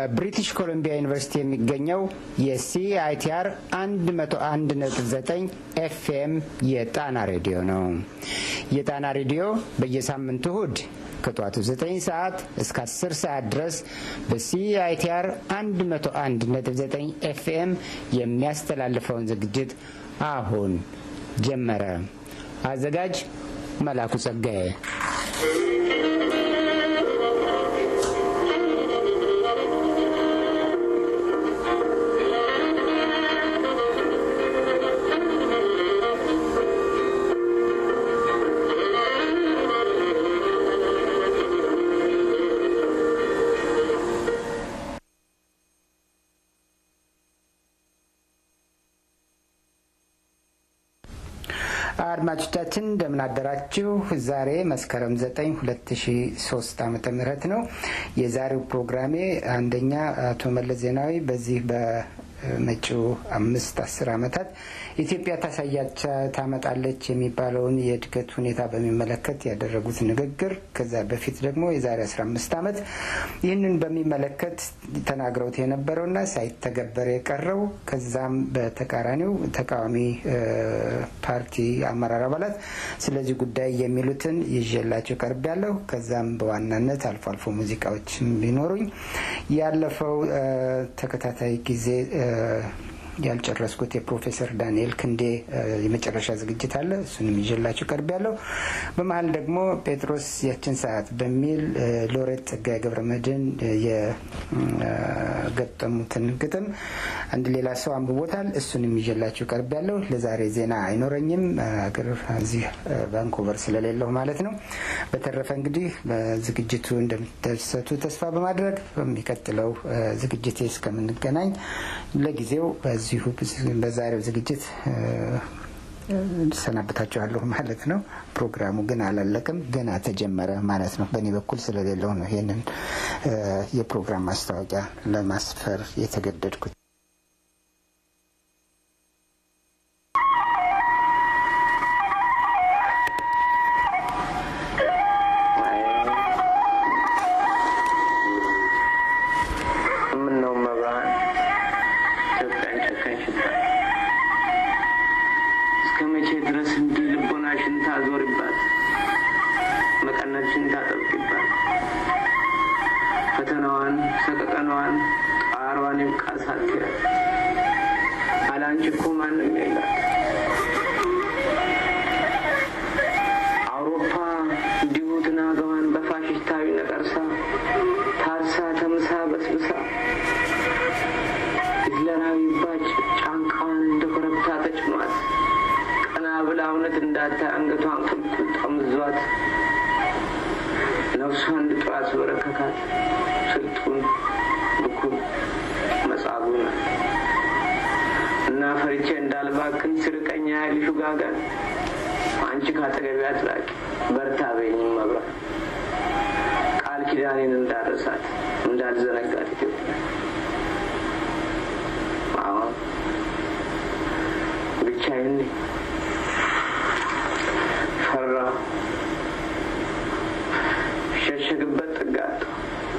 በብሪቲሽ ኮሎምቢያ ዩኒቨርሲቲ የሚገኘው የሲአይቲአር 101.9 ኤፍኤም የጣና ሬዲዮ ነው። የጣና ሬዲዮ በየሳምንቱ እሁድ ከጠዋቱ 9 ሰዓት እስከ 10 ሰዓት ድረስ በሲአይቲአር 101.9 ኤፍኤም የሚያስተላልፈውን ዝግጅት አሁን ጀመረ። አዘጋጅ መላኩ ጸጋዬ። አድማጮቻችን እንደምን አደራችሁ። ዛሬ መስከረም 9 2003 ዓመተ ምህረት ነው። የዛሬው ፕሮግራሜ አንደኛ አቶ መለስ ዜናዊ በዚህ በመጪው አምስት አስር ዓመታት ኢትዮጵያ ታሳያቻ ታመጣለች የሚባለውን የእድገት ሁኔታ በሚመለከት ያደረጉት ንግግር፣ ከዛ በፊት ደግሞ የዛሬ 15 ዓመት ይህንን በሚመለከት ተናግረውት የነበረውና ሳይተገበር የቀረው ከዛም በተቃራኒው ተቃዋሚ ፓርቲ አመራር አባላት ስለዚህ ጉዳይ የሚሉትን ይዤላቸው ቀርብ ያለሁ። ከዛም በዋናነት አልፎ አልፎ ሙዚቃዎች ቢኖሩኝ ያለፈው ተከታታይ ጊዜ ያልጨረስኩት የፕሮፌሰር ዳንኤል ክንዴ የመጨረሻ ዝግጅት አለ። እሱንም ይዤላችሁ ቀርብ ያለው። በመሀል ደግሞ ጴጥሮስ ያችን ሰዓት በሚል ሎሬት ጸጋዬ ገብረመድህን የገጠሙትን ግጥም አንድ ሌላ ሰው አንብቦታል። እሱንም ይዤላችሁ ቀርብ ያለው። ለዛሬ ዜና አይኖረኝም አገር እዚህ ቫንኮቨር ስለሌለሁ ማለት ነው። በተረፈ እንግዲህ በዝግጅቱ እንደምትደሰቱ ተስፋ በማድረግ በሚቀጥለው ዝግጅቴ እስከምንገናኝ ለጊዜው በዚሁ በዛሬው ዝግጅት ሰናበታችኋለሁ ማለት ነው። ፕሮግራሙ ግን አላለቅም፣ ገና ተጀመረ ማለት ነው። በእኔ በኩል ስለሌለው ነው ይህንን የፕሮግራም ማስታወቂያ ለማስፈር የተገደድኩት። ኪዳኔን እንዳረሳት እንዳልዘነጋት ኢትዮጵያ አሁን ብቻዬን ፈራ ሸሸግበት ጥግ አጣሁ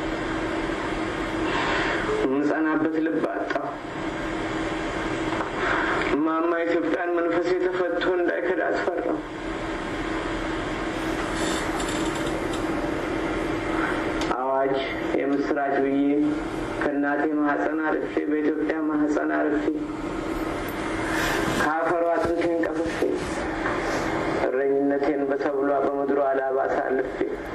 የምጸናበት ልብ አጣሁ እማማ ኢትዮጵያን መንፈሴ ተፈቶ እንዳይከዳ አስፈራው አዋጅ የምስራች ብዬ ከእናቴ ማህፀን አልፌ በኢትዮጵያ ማህፀን አልፌ ከአፈሯ አጥንቴን ቀፍፌ እረኝነቴን በሰብሏ በምድሯ አላባ አሳልፌ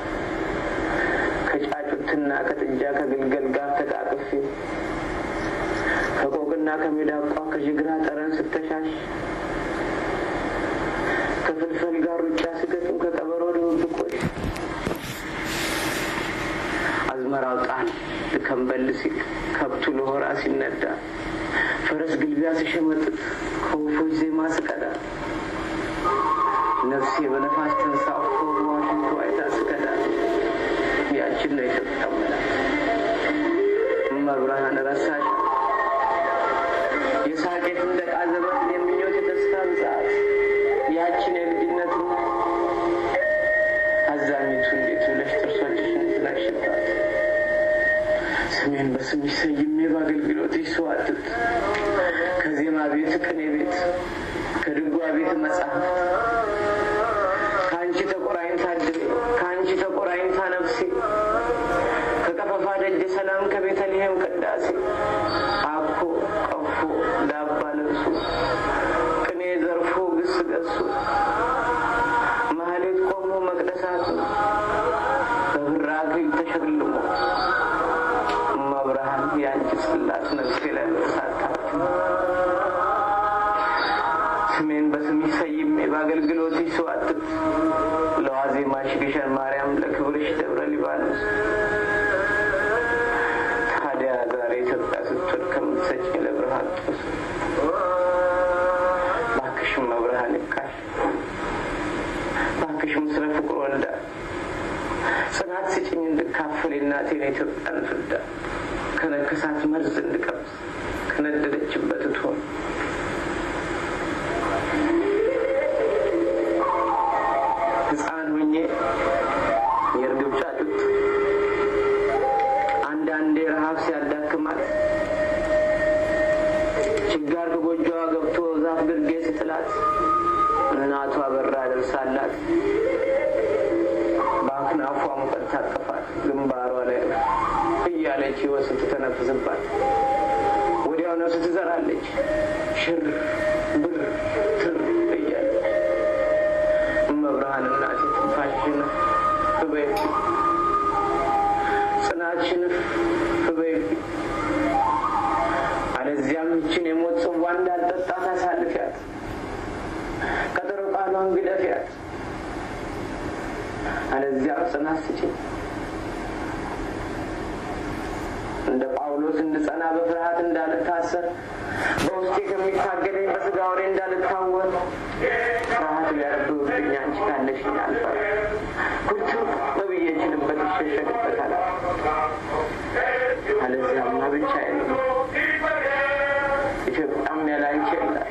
ከጫጩትና ከጥጃ ከግልገል ጋር ተቃቅፌ ከቆቅና ከሚዳቋ ከጅግራ ጠረን ስተሻሽ ከፍልፈል ጋር ሩጫ ስገጥም ከቀበሮ ድብብቆሽ አዝመራው ጣል ከንበል ሲል ከብቱ ለሆራ ሲነዳ ፈረስ ግልቢያ ሲሸመጥጥ ከወፎች ዜማ ስቀዳ ነፍሴ በነፋስ ተንሳፎ ዋሽንቱ አይታ ስቀዳ ያችን ነው ኢትዮጵያ መላት መብርሃን ረሳሽ የሳቄ ፍንደቃ ዘመን የምኞት የተስፋ ብዛት ያችን የልጅነት አዛኝቱ እንዴት ብለሽ ጥርሶችሽን ትነቅሽባት ስሜን በስ በስምሽ ሰይሜ በአገልግሎትሽ ሰዋትት ከዜማ ቤት ቅኔ ቤት ከድጓ ቤት መጽሐፍ ከአንቺ ተቆራኝታ ድሬ ከአንቺ ተቆራኝታ ነፍሴ ከቀፈፋ ደጀ ሰላም ከቤተልሔም ቅዳሴ አኮ ቀፎ ዳባ ለብሶ ቅኔ ዘርፎ ግስ ገሱ ማህሌት ቆሞ መቅደሳቱ በብር አክሊል ተሸልሞ መብርሃን የአንቺ ጽላት ነፍሴ ላይ በሳታችሁ ስሜን በስምሽ ሰይሜ በአገልግሎትሽ ሰዋትት ለዋዜማሽ ግሸን ማርያም ለክብርሽ ደብረ ሊባኖስ ታዲያ ዛሬ ኢትዮጵያ ስትወድ ከምትሰጭኝ ለብርሃን ጦስ ባክሽም መብርሃን ይብቃል ባክሽም ስለ ፍቅር ወልዳ ጽናት ስጭኝ እንድካፈል የእናቴን የኢትዮጵያን ፍዳ ከነከሳት መርዝ እንድቀምስ ከነደደችበት እትሆን ሕፃን ሆኜ የእርግብ ጫጩት አንዳንዴ ረሃብ ሲያዳክማት ችጋር ከጎጆዋ ገብቶ ዛፍ ግርጌ ስትላት እናቷ በራ ደርሳላት በአክናፏ ሙቀት ታቀፋት ግንባሯ ላይ እያለች ሕይወት ስትተነፍስባት ወዲያው ነፍስ ትዘራለች ሽር ብር ትር እያለች መብርሃን እናቴ ትንፋሽን ፍበይብ ጽናትሽን ፍበይብ አለዚያም ይችን የሞት ጽዋ እንዳልጠጣ ታሳልፊያት ቀጠሮ ቃሏን ግደፊያት አለዚያም ጽናት ስጭኝ እንደ ጳውሎስ እንድጸና በፍርሃት እንዳልታሰር በውስጤ ከሚታገለኝ በስጋ ወሬ እንዳልታወር ፍርሃት ሊያረብብብኝ አንቺ ካለሽኝ አልፈር ኩርቱ በብዬ ችልበት ይሸሸግበታል አለዚያማ ብቻዬን ነው ኢትዮጵያም ያለ አንቺ የላት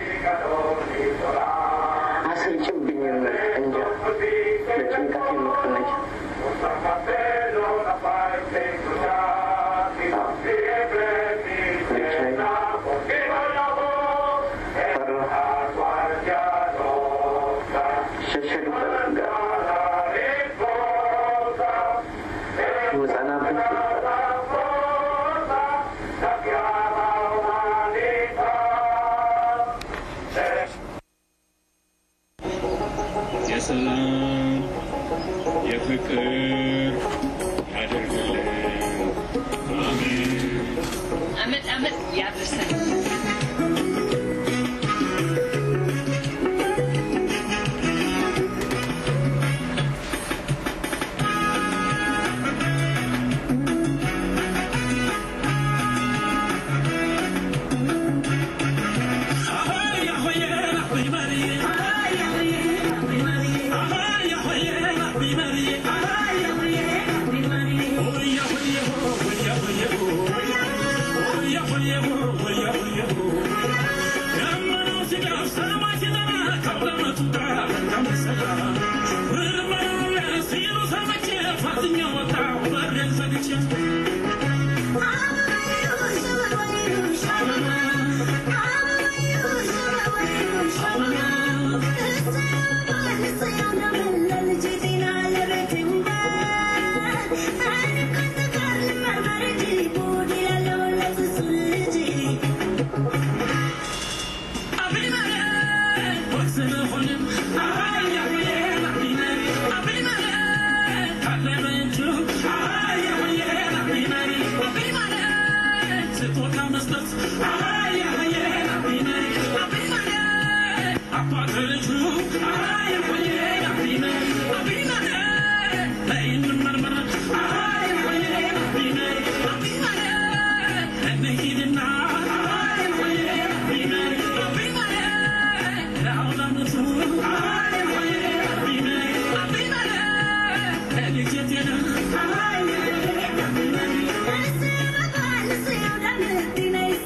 አስርጭብኝም እንጃ ለጭንቀት የምቀነች የሰላም የፍቅር ያደርግልን። አሜን። አመት አመት ያድርሰን።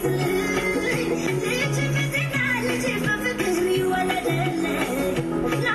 Thank you.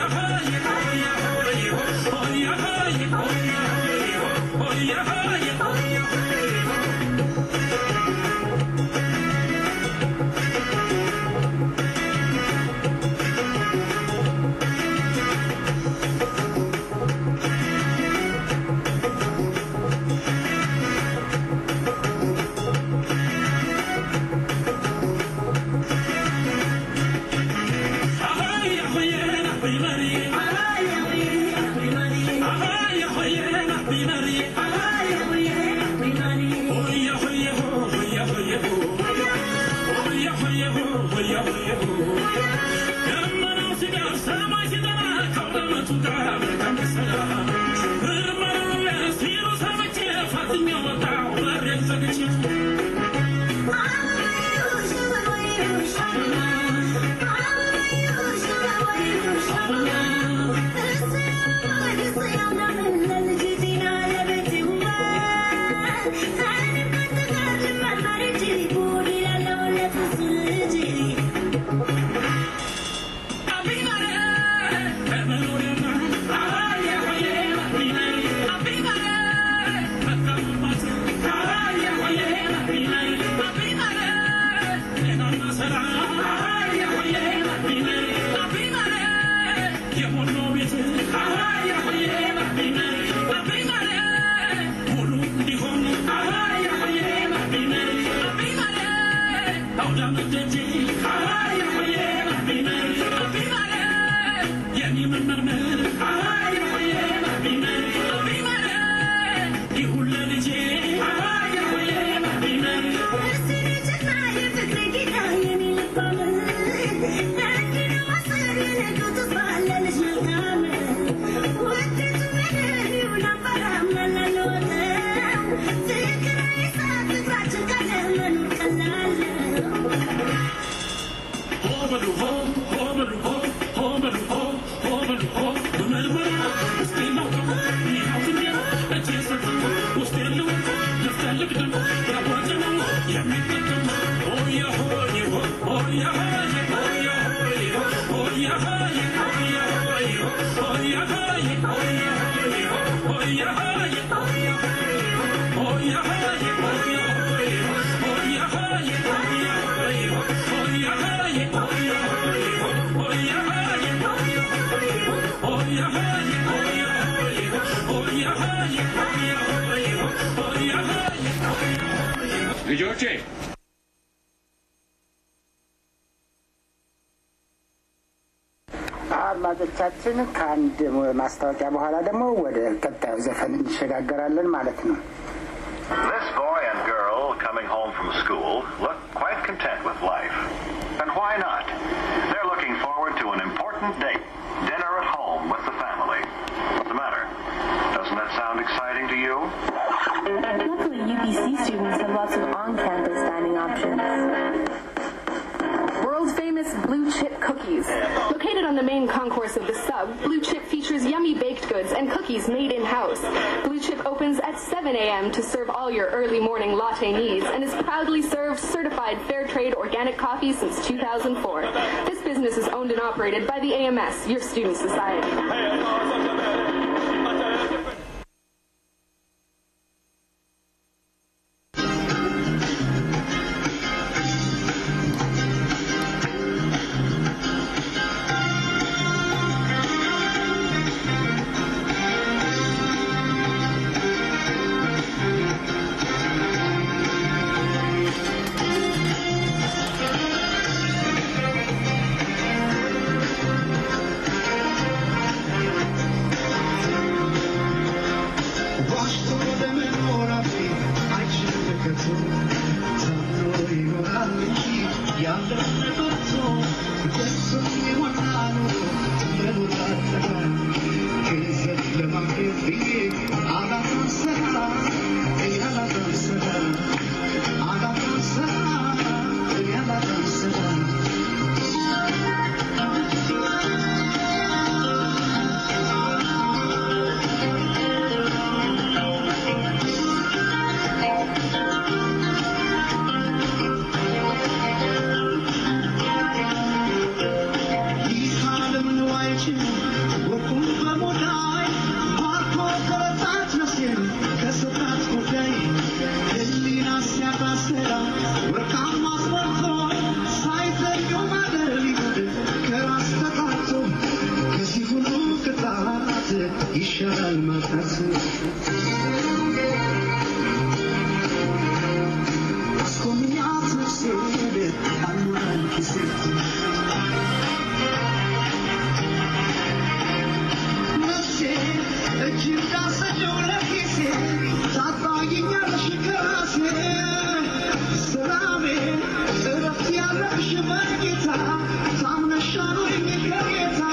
ልጆቼ አድማጮቻችን ከአንድ ማስታወቂያ በኋላ ደግሞ ወደ ቀጣዩ ዘፈን እንሸጋገራለን ማለት ነው። This boy and girl coming home from school look quite content with life. And why not? They're looking forward to an important date, dinner at home with the family. What's the matter? Doesn't that sound exciting to you? Luckily, UPC students have lots of on-campus dining options. World famous Blue Chip cookies. Located on the main concourse of the sub, Blue Chip features yummy baked goods and cookies made in-house. Blue Chip opens at 7 a.m. to serve all your early morning latte needs and has proudly served certified fair trade organic coffee since 2004. This business is owned and operated by the AMS, your student society. Thank ይሻላል ማጣት አስኮንኛት ነፍሴ አልሞላል ኪሴ ነፍሴ እጅ እንዳሰኘው ለኪሴ ታጣይኛለሽ ከራሴ ሰላሜ እረፍት ያለሽ በጌታ ታምነሻሉኝ ከጌታ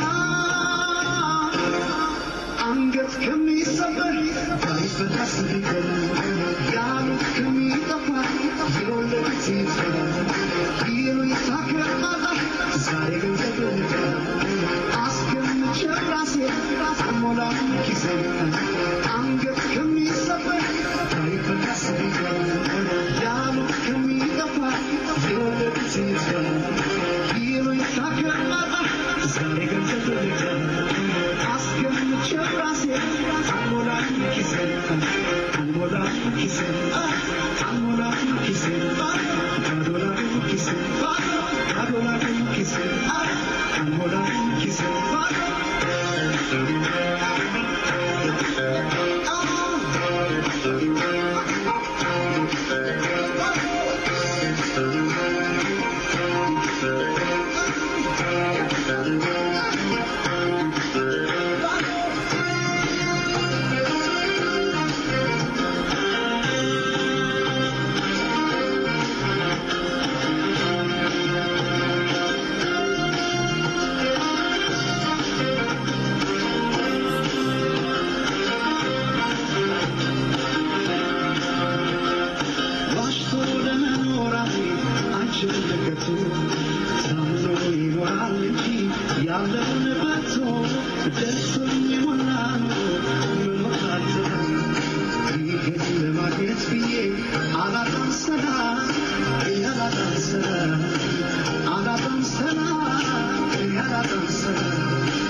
አንገት ከሚሰበር ባይፈታስ ቢቀር ያሉት ከሚጠፋ የወለዱት ይጥፋ ይሉኝታ ከማጣ ዛሬ ገንዘብ ልቀር አስገምቼ ራሴ አልሞላም ኪሴ አንገት ከሚሰበር ባይፈታስ ቢቀር ያሉት ከሚጠፋ የወለዱት ይጥፋ ይሉኝታ ከማጣ ዛሬ ገንዘብ ልቀር አስገምቼ ራሴ አልሞላም ኪሴ አልሞላም ኪሴ አልሞላም ኪሴ ባዶላም ኪሴ ባዶላም ኪሴ አልሞላም ኪሴ ዋሽቶ ለመኖራቴ አልችልበቱ ታምኖ ይኖራል እንጂ ያለውን በቶ ደርሶኝ የሞላ ኑሮ መኖር አልችልም። ይህን ለማግኘት ብዬ አላጣም ሰላም አላጣም ሰላም አላጣም ሰላም አላጣም ሰላም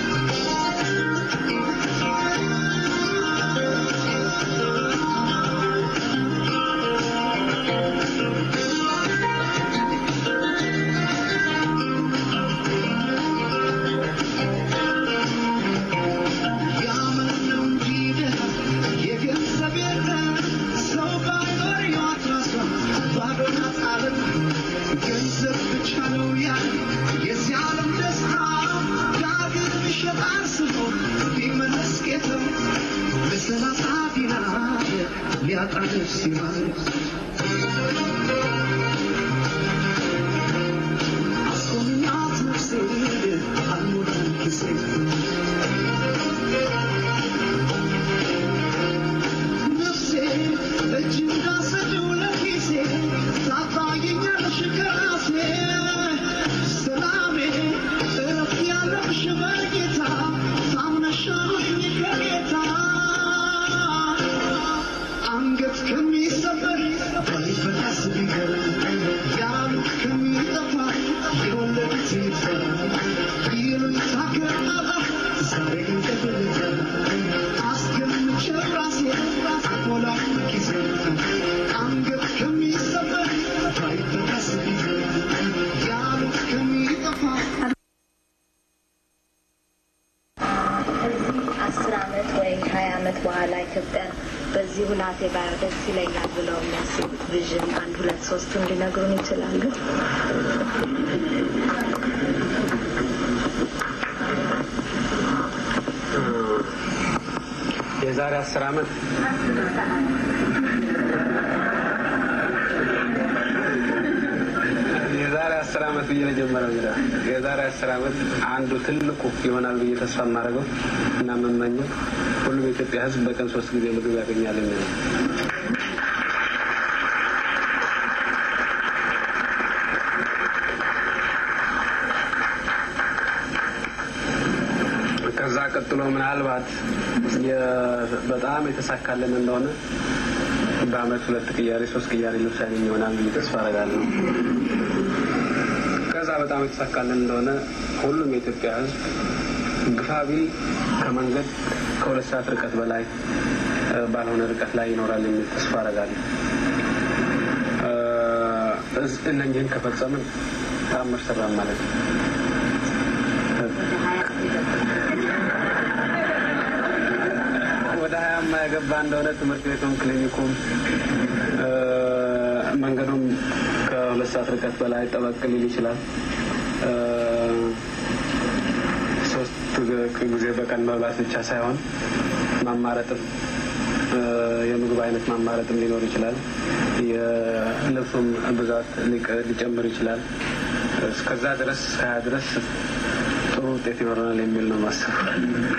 ያመነው እንጂ ደሃ የገንዘብ የለም ሰው ባይኖር ሕይወት ራሷ ባዶ ናት ዓለም ገንዘብ ብቻ ነው ያለ የዚህ ዓለም ደስታ ዳግም ይሸጣል ስሞ ቢመለስ ጌታው በሰላሳ ዲናር ሊያጣ ነፍስ ይማርስ አስኮንኛት ነፍሴ አልሞላም ኪሴ ነፍሴ እጅ እንዳሰደው ለኪሴ ታጣየኛለሽ ከራሴ ሰላሜ እረፍት ያለሽ በጌታ ታምነሻሉኝ ከጌታ አንገት ከሚሰበር ባይፈታስ ቢቀር ያሉት ከሚጠፋ የወለዱት ይጥፋ ይሉኝታ ከማጣ ዛሬ ገንዘብ ልቀር አስገምቼ ራሴ አልሞላም ኪሴ አንገት ከሚሰበር ባይፈታስ ቢቀር ያሉት ከሚጠፋ ከዚህ አስር አመት ወይ ሀያ አመት በኋላ ኢትዮጵያ በዚህ ሁናቴ ባየው ደስ ይለኛል ብለው የሚያስቡት ቪዥን አንድ ሁለት ሶስቱ እንዲነግሩን ይችላሉ? የዛሬ አስር አመት የዛሬ አስር አመት ብዬ ለጀመረው እንግዳ የዛሬ አስር አመት አንዱ ትልቁ ይሆናል ብዬ ተስፋ የማደርገው እና የምመኘው ሁሉም የኢትዮጵያ ሕዝብ በቀን ሶስት ጊዜ ምግብ ያገኛል የሚል ነው። ከዛ ቀጥሎ ምናልባት የ- በጣም የተሳካልን እንደሆነ በአመት ሁለት ቅያሬ ሶስት ቅያሬ ልብስ ያገኝ ይሆናል ብዬ ተስፋ አደርጋለሁ። ከዛ በጣም የተሳካልን እንደሆነ ሁሉም የኢትዮጵያ ህዝብ ግፋ ቢል ከመንገድ ከሁለት ሰዓት ርቀት በላይ ባልሆነ ርቀት ላይ ይኖራል የሚል ተስፋ አደርጋለሁ። እነኝህን ከፈጸምን ተአምር ሰራን ማለት ነው። ወደ ሀያ የማያገባ እንደሆነ ትምህርት ቤቱም ክሊኒኩም መንገዱም ከሁለት ሰዓት ርቀት በላይ ጠበቅ ሊል ይችላል። ሶስት ጊዜ በቀን መብላት ብቻ ሳይሆን ማማረጥም የምግብ አይነት ማማረጥም ሊኖር ይችላል። የልብሱም ብዛት ሊጨምር ይችላል። እስከዛ ድረስ ከሀያ ድረስ ጥሩ ውጤት ይኖረናል የሚል ነው ማስበው።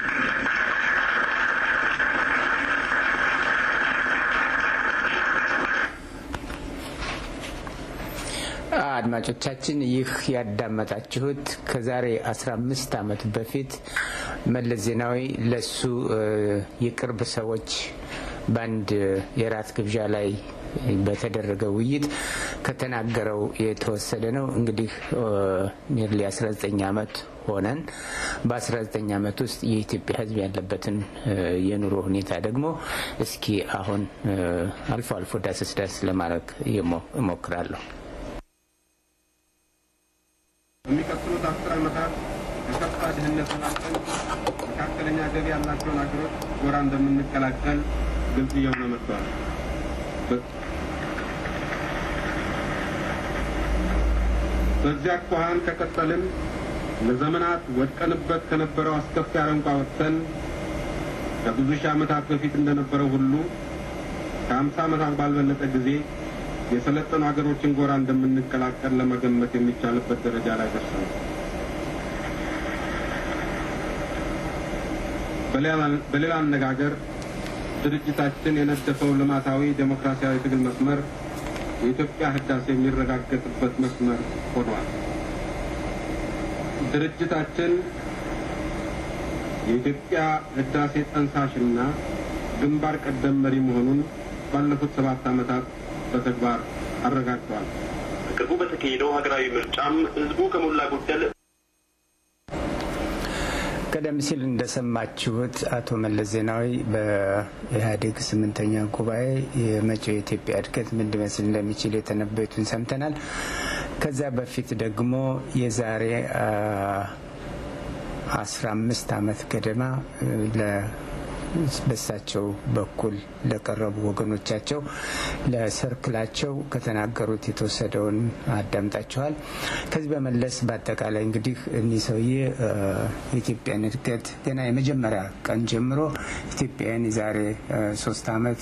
አድማጮቻችን ይህ ያዳመጣችሁት ከዛሬ 15 ዓመት በፊት መለስ ዜናዊ ለሱ የቅርብ ሰዎች በአንድ የራት ግብዣ ላይ በተደረገ ውይይት ከተናገረው የተወሰደ ነው። እንግዲህ ኒርሊ 19 ዓመት ሆነን በ19 ዓመት ውስጥ የኢትዮጵያ ሕዝብ ያለበትን የኑሮ ሁኔታ ደግሞ እስኪ አሁን አልፎ አልፎ ዳሰስ ዳስ ለማድረግ እሞክራለሁ። በሚቀጥሉት አስር ዓመታት የከፋ ድህነት ተላቀን መካከለኛ ገቢ ያላቸውን ሀገሮች ጎራ እንደምንቀላቀል ግልጽ እየሆነ መጥቷል። በዚያ አኳኋን ከቀጠልን ለዘመናት ወድቀንበት ከነበረው አስከፊ አረንቋ ወጥተን ከብዙ ሺህ ዓመታት በፊት እንደነበረው ሁሉ ከአምሳ ዓመታት ባልበለጠ ጊዜ የሰለጠኑ ሀገሮችን ጎራ እንደምንቀላቀል ለመገመት የሚቻልበት ደረጃ ላይ ደርሰናል። በሌላ አነጋገር ድርጅታችን የነደፈው ልማታዊ ዴሞክራሲያዊ ትግል መስመር የኢትዮጵያ ህዳሴ የሚረጋገጥበት መስመር ሆኗል። ድርጅታችን የኢትዮጵያ ህዳሴ ጠንሳሽና ግንባር ቀደም መሪ መሆኑን ባለፉት ሰባት ዓመታት በተግባር አረጋግጠዋል። በቅርቡ በተካሄደው ሀገራዊ ምርጫም ህዝቡ ከሞላ ጎደል ቀደም ሲል እንደሰማችሁት አቶ መለስ ዜናዊ በኢህአዴግ ስምንተኛ ጉባኤ የመጪው የኢትዮጵያ እድገት ምን ሊመስል እንደሚችል የተነበዩትን ሰምተናል። ከዚያ በፊት ደግሞ የዛሬ አስራ አምስት ዓመት ገደማ በሳቸው በኩል ለቀረቡ ወገኖቻቸው ለሰርክላቸው ከተናገሩት የተወሰደውን አዳምጣችኋል። ከዚህ በመለስ በአጠቃላይ እንግዲህ እኒህ ሰውዬ የኢትዮጵያን እድገት ገና የመጀመሪያ ቀን ጀምሮ ኢትዮጵያውያን የዛሬ ሶስት ዓመት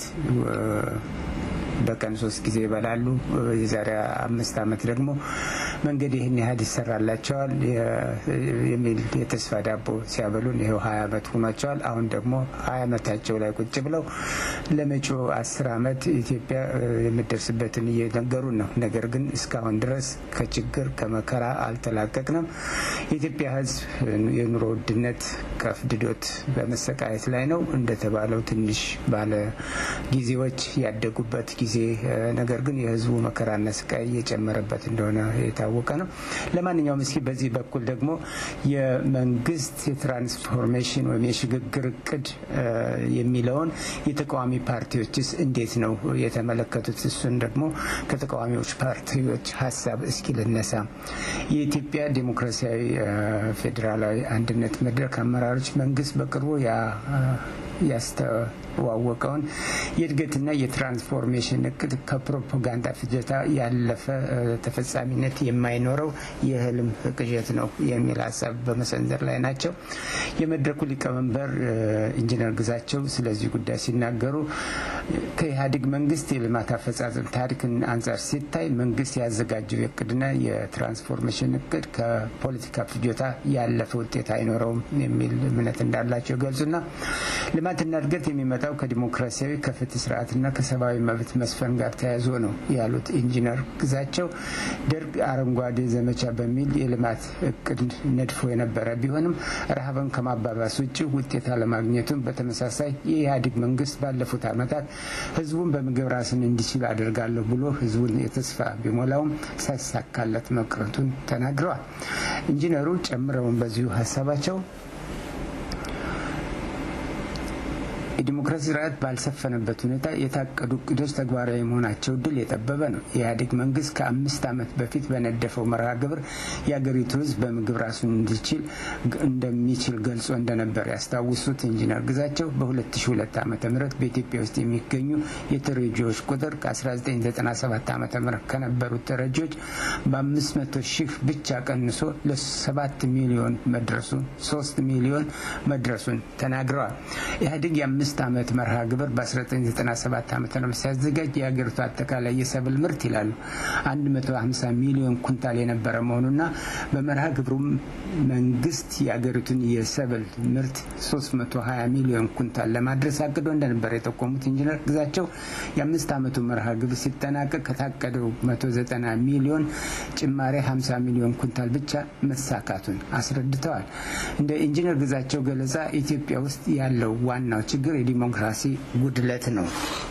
በቀን ሶስት ጊዜ ይበላሉ። የዛሬ አምስት ዓመት ደግሞ መንገድ ይህን ያህል ይሰራላቸዋል የሚል የተስፋ ዳቦ ሲያበሉን ይኸው ሀያ ዓመት ሆኗቸዋል። አሁን ደግሞ ሀያ ዓመታቸው ላይ ቁጭ ብለው ለመጪው አስር ዓመት ኢትዮጵያ የምደርስበትን እየነገሩን ነው። ነገር ግን እስካሁን ድረስ ከችግር ከመከራ አልተላቀቅንም። የኢትዮጵያ ሕዝብ የኑሮ ውድነት ከፍድዶት በመሰቃየት ላይ ነው። እንደተባለው ትንሽ ባለ ጊዜዎች ያደጉበት ጊዜ ነገር ግን የህዝቡ መከራና ስቃይ እየጨመረበት እንደሆነ የታወቀ ነው። ለማንኛውም እስኪ በዚህ በኩል ደግሞ የመንግስት የትራንስፎርሜሽን ወይም የሽግግር እቅድ የሚለውን የተቃዋሚ ፓርቲዎችስ እንዴት ነው የተመለከቱት? እሱን ደግሞ ከተቃዋሚዎች ፓርቲዎች ሀሳብ እስኪ ልነሳ። የኢትዮጵያ ዴሞክራሲያዊ ፌዴራላዊ አንድነት መድረክ አመራሮች መንግስት በቅርቡ ያስተዋወቀውን የእድገትና የትራንስፎርሜሽን እቅድ ከፕሮፓጋንዳ ፍጀታ ያለፈ ተፈጻሚነት የማይኖረው የህልም ቅዠት ነው የሚል ሀሳብ በመሰንዘር ላይ ናቸው። የመድረኩ ሊቀመንበር ኢንጂነር ግዛቸው ስለዚህ ጉዳይ ሲናገሩ ከኢህአዴግ መንግስት የልማት አፈጻጸም ታሪክን አንጻር ሲታይ መንግስት ያዘጋጀው የእቅድና የትራንስፎርሜሽን እቅድ ከፖለቲካ ፍጆታ ያለፈ ውጤት አይኖረውም የሚል እምነት እንዳላቸው ገልጹና ልማትና እድገት የሚመጣው ከዲሞክራሲያዊ ከፍትህ ስርዓትና ከሰብአዊ መብት መስፈን ጋር ተያይዞ ነው ያሉት ኢንጂነር ግዛቸው ደርግ አረንጓዴ ዘመቻ በሚል የልማት እቅድ ነድፎ የነበረ ቢሆንም ረሃብን ከማባባስ ውጭ ውጤት አለማግኘቱን፣ በተመሳሳይ የኢህአዴግ መንግስት ባለፉት ዓመታት ህዝቡን በምግብ ራስን እንዲችል አደርጋለሁ ብሎ ህዝቡን የተስፋ ቢሞላውም ሳይሳካለት መቅረቱን ተናግረዋል። ኢንጂነሩ ጨምረውን በዚሁ ሀሳባቸው የዲሞክራሲ ስርዓት ባልሰፈነበት ሁኔታ የታቀዱ እቅዶች ተግባራዊ መሆናቸው እድል የጠበበ ነው። የኢህአዴግ መንግስት ከአምስት ዓመት በፊት በነደፈው መርሃ ግብር የአገሪቱ ህዝብ በምግብ ራሱን እንዲችል እንደሚችል ገልጾ እንደነበር ያስታውሱት ኢንጂነር ግዛቸው በ2002 ዓ ም በኢትዮጵያ ውስጥ የሚገኙ የተረጂዎች ቁጥር ከ1997 ዓ ም ከነበሩት ተረጂዎች በ500 ሺህ ብቻ ቀንሶ ለ7 ሚሊዮን መድረሱን 3 ሚሊዮን መድረሱን ተናግረዋል። ኢህአዴግ የአምስት ዓመት መርሃ ግብር በ1997 ዓ ም ሲያዘጋጅ የሀገሪቱ አጠቃላይ የሰብል ምርት ይላሉ 150 ሚሊዮን ኩንታል የነበረ መሆኑና በመርሃ ግብሩም መንግስት የሀገሪቱን የሰብል ምርት 320 ሚሊዮን ኩንታል ለማድረስ አቅዶ እንደነበር የጠቆሙት ኢንጂነር ግዛቸው የአምስት ዓመቱ መርሃ ግብር ሲጠናቀቅ ከታቀደው 190 ሚሊዮን ጭማሬ 50 ሚሊዮን ኩንታል ብቻ መሳካቱን አስረድተዋል። እንደ ኢንጂነር ግዛቸው ገለጻ ኢትዮጵያ ውስጥ ያለው ዋናው ችግር የዲሞክራሲ ጉድለት ነው።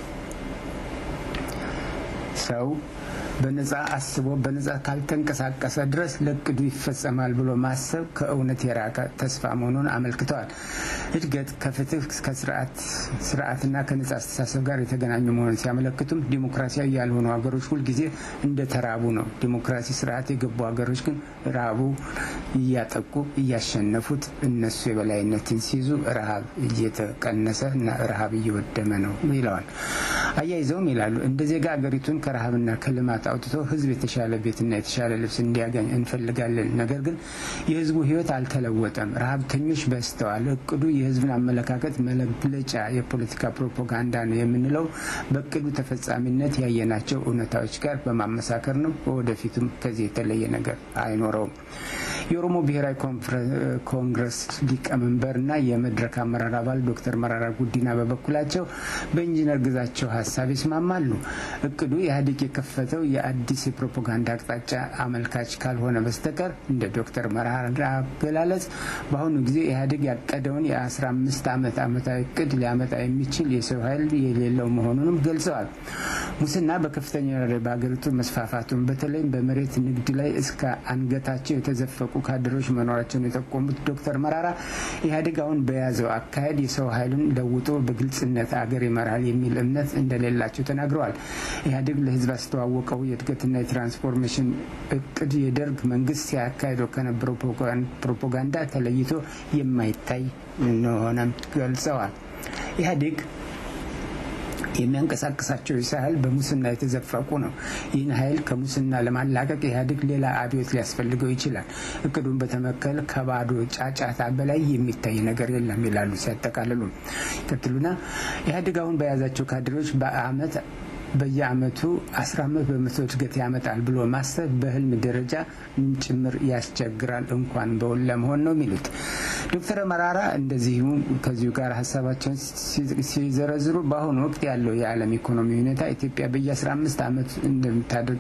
ሰው በነጻ አስቦ በነጻ ካልተንቀሳቀሰ ድረስ ለቅዱ ይፈጸማል ብሎ ማሰብ ከእውነት የራቀ ተስፋ መሆኑን አመልክተዋል። እድገት ከፍትህ ከስርዓትና ከነጻ አስተሳሰብ ጋር የተገናኙ መሆኑን ሲያመለክቱም ዲሞክራሲያዊ ያልሆኑ ሀገሮች ሁልጊዜ እንደተራቡ ነው። ዲሞክራሲ ስርዓት የገቡ ሀገሮች ግን ራቡ እያጠቁ እያሸነፉት እነሱ የበላይነትን ሲይዙ ረሃብ እየተቀነሰ እና ረሃብ እየወደመ ነው ይለዋል። አያይዘውም ይላሉ እንደ ዜጋ ሀገሪቱን ከረሃብና ከልማት አውጥቶ ህዝብ የተሻለ ቤትና የተሻለ ልብስ እንዲያገኝ እንፈልጋለን። ነገር ግን የህዝቡ ህይወት አልተለወጠም። ረሃብተኞች በዝተዋል። እቅዱ የህዝብን አመለካከት መግለጫ የፖለቲካ ፕሮፓጋንዳ ነው የምንለው በእቅዱ ተፈጻሚነት ያየናቸው እውነታዎች ጋር በማመሳከር ነው። ወደፊቱም ከዚህ የተለየ ነገር አይኖረውም። የኦሮሞ ብሔራዊ ኮንግረስ ሊቀመንበርና የመድረክ አመራር አባል ዶክተር መራራ ጉዲና በበኩላቸው በኢንጂነር ግዛቸው ሀሳብ ይስማማሉ። እቅዱ ኢህአዴግ የከፈተው የአዲስ የፕሮፓጋንዳ አቅጣጫ አመልካች ካልሆነ በስተቀር እንደ ዶክተር መራራ አገላለጽ በአሁኑ ጊዜ ኢህአዴግ ያቀደውን የ15 ዓመት ዓመታዊ እቅድ ሊያመጣ የሚችል የሰው ኃይል የሌለው መሆኑንም ገልጸዋል። ሙስና በከፍተኛ ደረጃ በሀገሪቱ መስፋፋቱን በተለይም በመሬት ንግድ ላይ እስከ አንገታቸው የተዘፈቁ ካድሮች መኖራቸውን የጠቆሙት ዶክተር መራራ ኢህአዴግ አሁን በያዘው አካሄድ የሰው ኃይልን ለውጦ በግልጽነት አገር ይመራል የሚል እምነት እንደሌላቸው ተናግረዋል። ኢህአዴግ ለህዝብ አስተዋወቀው የእድገትና የትራንስፎርሜሽን እቅድ የደርግ መንግስት ሲያካሂደው ከነበረው ፕሮፓጋንዳ ተለይቶ የማይታይ እንደሆነም ገልጸዋል። ኢህአዴግ የሚያንቀሳቅሳቸው የሰው ኃይል በሙስና የተዘፈቁ ነው። ይህን ኃይል ከሙስና ለማላቀቅ ኢህአዴግ ሌላ አብዮት ሊያስፈልገው ይችላል። እቅዱን በተመከል ከባዶ ጫጫታ በላይ የሚታይ ነገር የለም ይላሉ ሲያጠቃልሉ። ይቀጥሉና ኢህአዴግ አሁን በያዛቸው ካድሬዎች በአመት በየአመቱ 15 በመቶ እድገት ያመጣል ብሎ ማሰብ በህልም ደረጃ ጭምር ያስቸግራል እንኳን በውን ለመሆን ነው የሚሉት ዶክተር መራራ እንደዚሁ ከዚሁ ጋር ሀሳባቸውን ሲዘረዝሩ በአሁኑ ወቅት ያለው የዓለም ኢኮኖሚ ሁኔታ ኢትዮጵያ በየ15 ዓመት እንደምታደርግ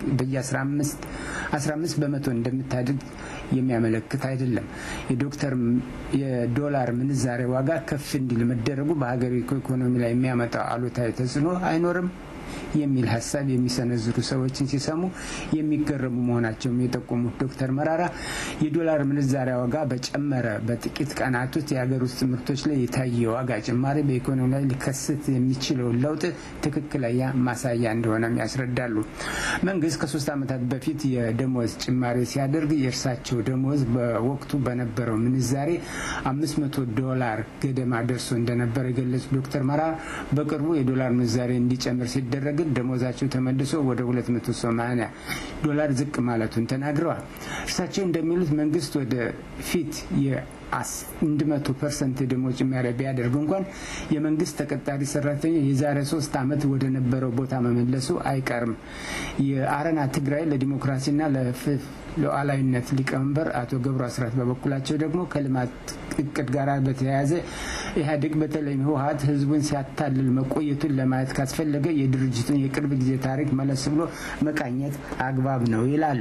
በየ15 በመቶ እንደምታድግ የሚያመለክት አይደለም። የዶክተር የዶላር ምንዛሬ ዋጋ ከፍ እንዲል መደረጉ በሀገሪቱ ኢኮኖሚ ላይ የሚያመጣው አሉታዊ ተጽዕኖ አይኖርም የሚል ሀሳብ የሚሰነዝሩ ሰዎችን ሲሰሙ የሚገረሙ መሆናቸውም የጠቆሙት ዶክተር መራራ የዶላር ምንዛሪ ዋጋ በጨመረ በጥቂት ቀናት ውስጥ የሀገር ውስጥ ምርቶች ላይ የታየ ዋጋ ጭማሪ በኢኮኖሚ ላይ ሊከሰት የሚችለውን ለውጥ ትክክለኛ ማሳያ እንደሆነም ያስረዳሉ። መንግስት ከሶስት ዓመታት በፊት የደሞዝ ጭማሪ ሲያደርግ የእርሳቸው ደሞዝ በወቅቱ በነበረው ምንዛሬ አምስት መቶ ዶላር ገደማ ደርሶ እንደነበር የገለጹት ዶክተር መራራ በቅርቡ የዶላር ምንዛሬ እንዲጨምር ሲደረግ ደሞዛቸው ተመልሶ ወደ 280 ዶላር ዝቅ ማለቱን ተናግረዋል። እርሳቸው እንደሚሉት መንግስት ወደ ፊት አንድ መቶ ፐርሰንት ደሞዝ ጭማሪ ቢያደርግ እንኳን የመንግስት ተቀጣሪ ሰራተኛ የዛሬ ሶስት ዓመት ወደ ነበረው ቦታ መመለሱ አይቀርም። የአረና ትግራይ ለዲሞክራሲና ሉዓላዊነት ሊቀመንበር አቶ ገብሩ አስራት በበኩላቸው ደግሞ ከልማት እቅድ ጋር በተያያዘ ኢህአዴግ በተለይም ህወሀት ህዝቡን ሲያታልል መቆየቱን ለማየት ካስፈለገ የድርጅቱን የቅርብ ጊዜ ታሪክ መለስ ብሎ መቃኘት አግባብ ነው ይላሉ።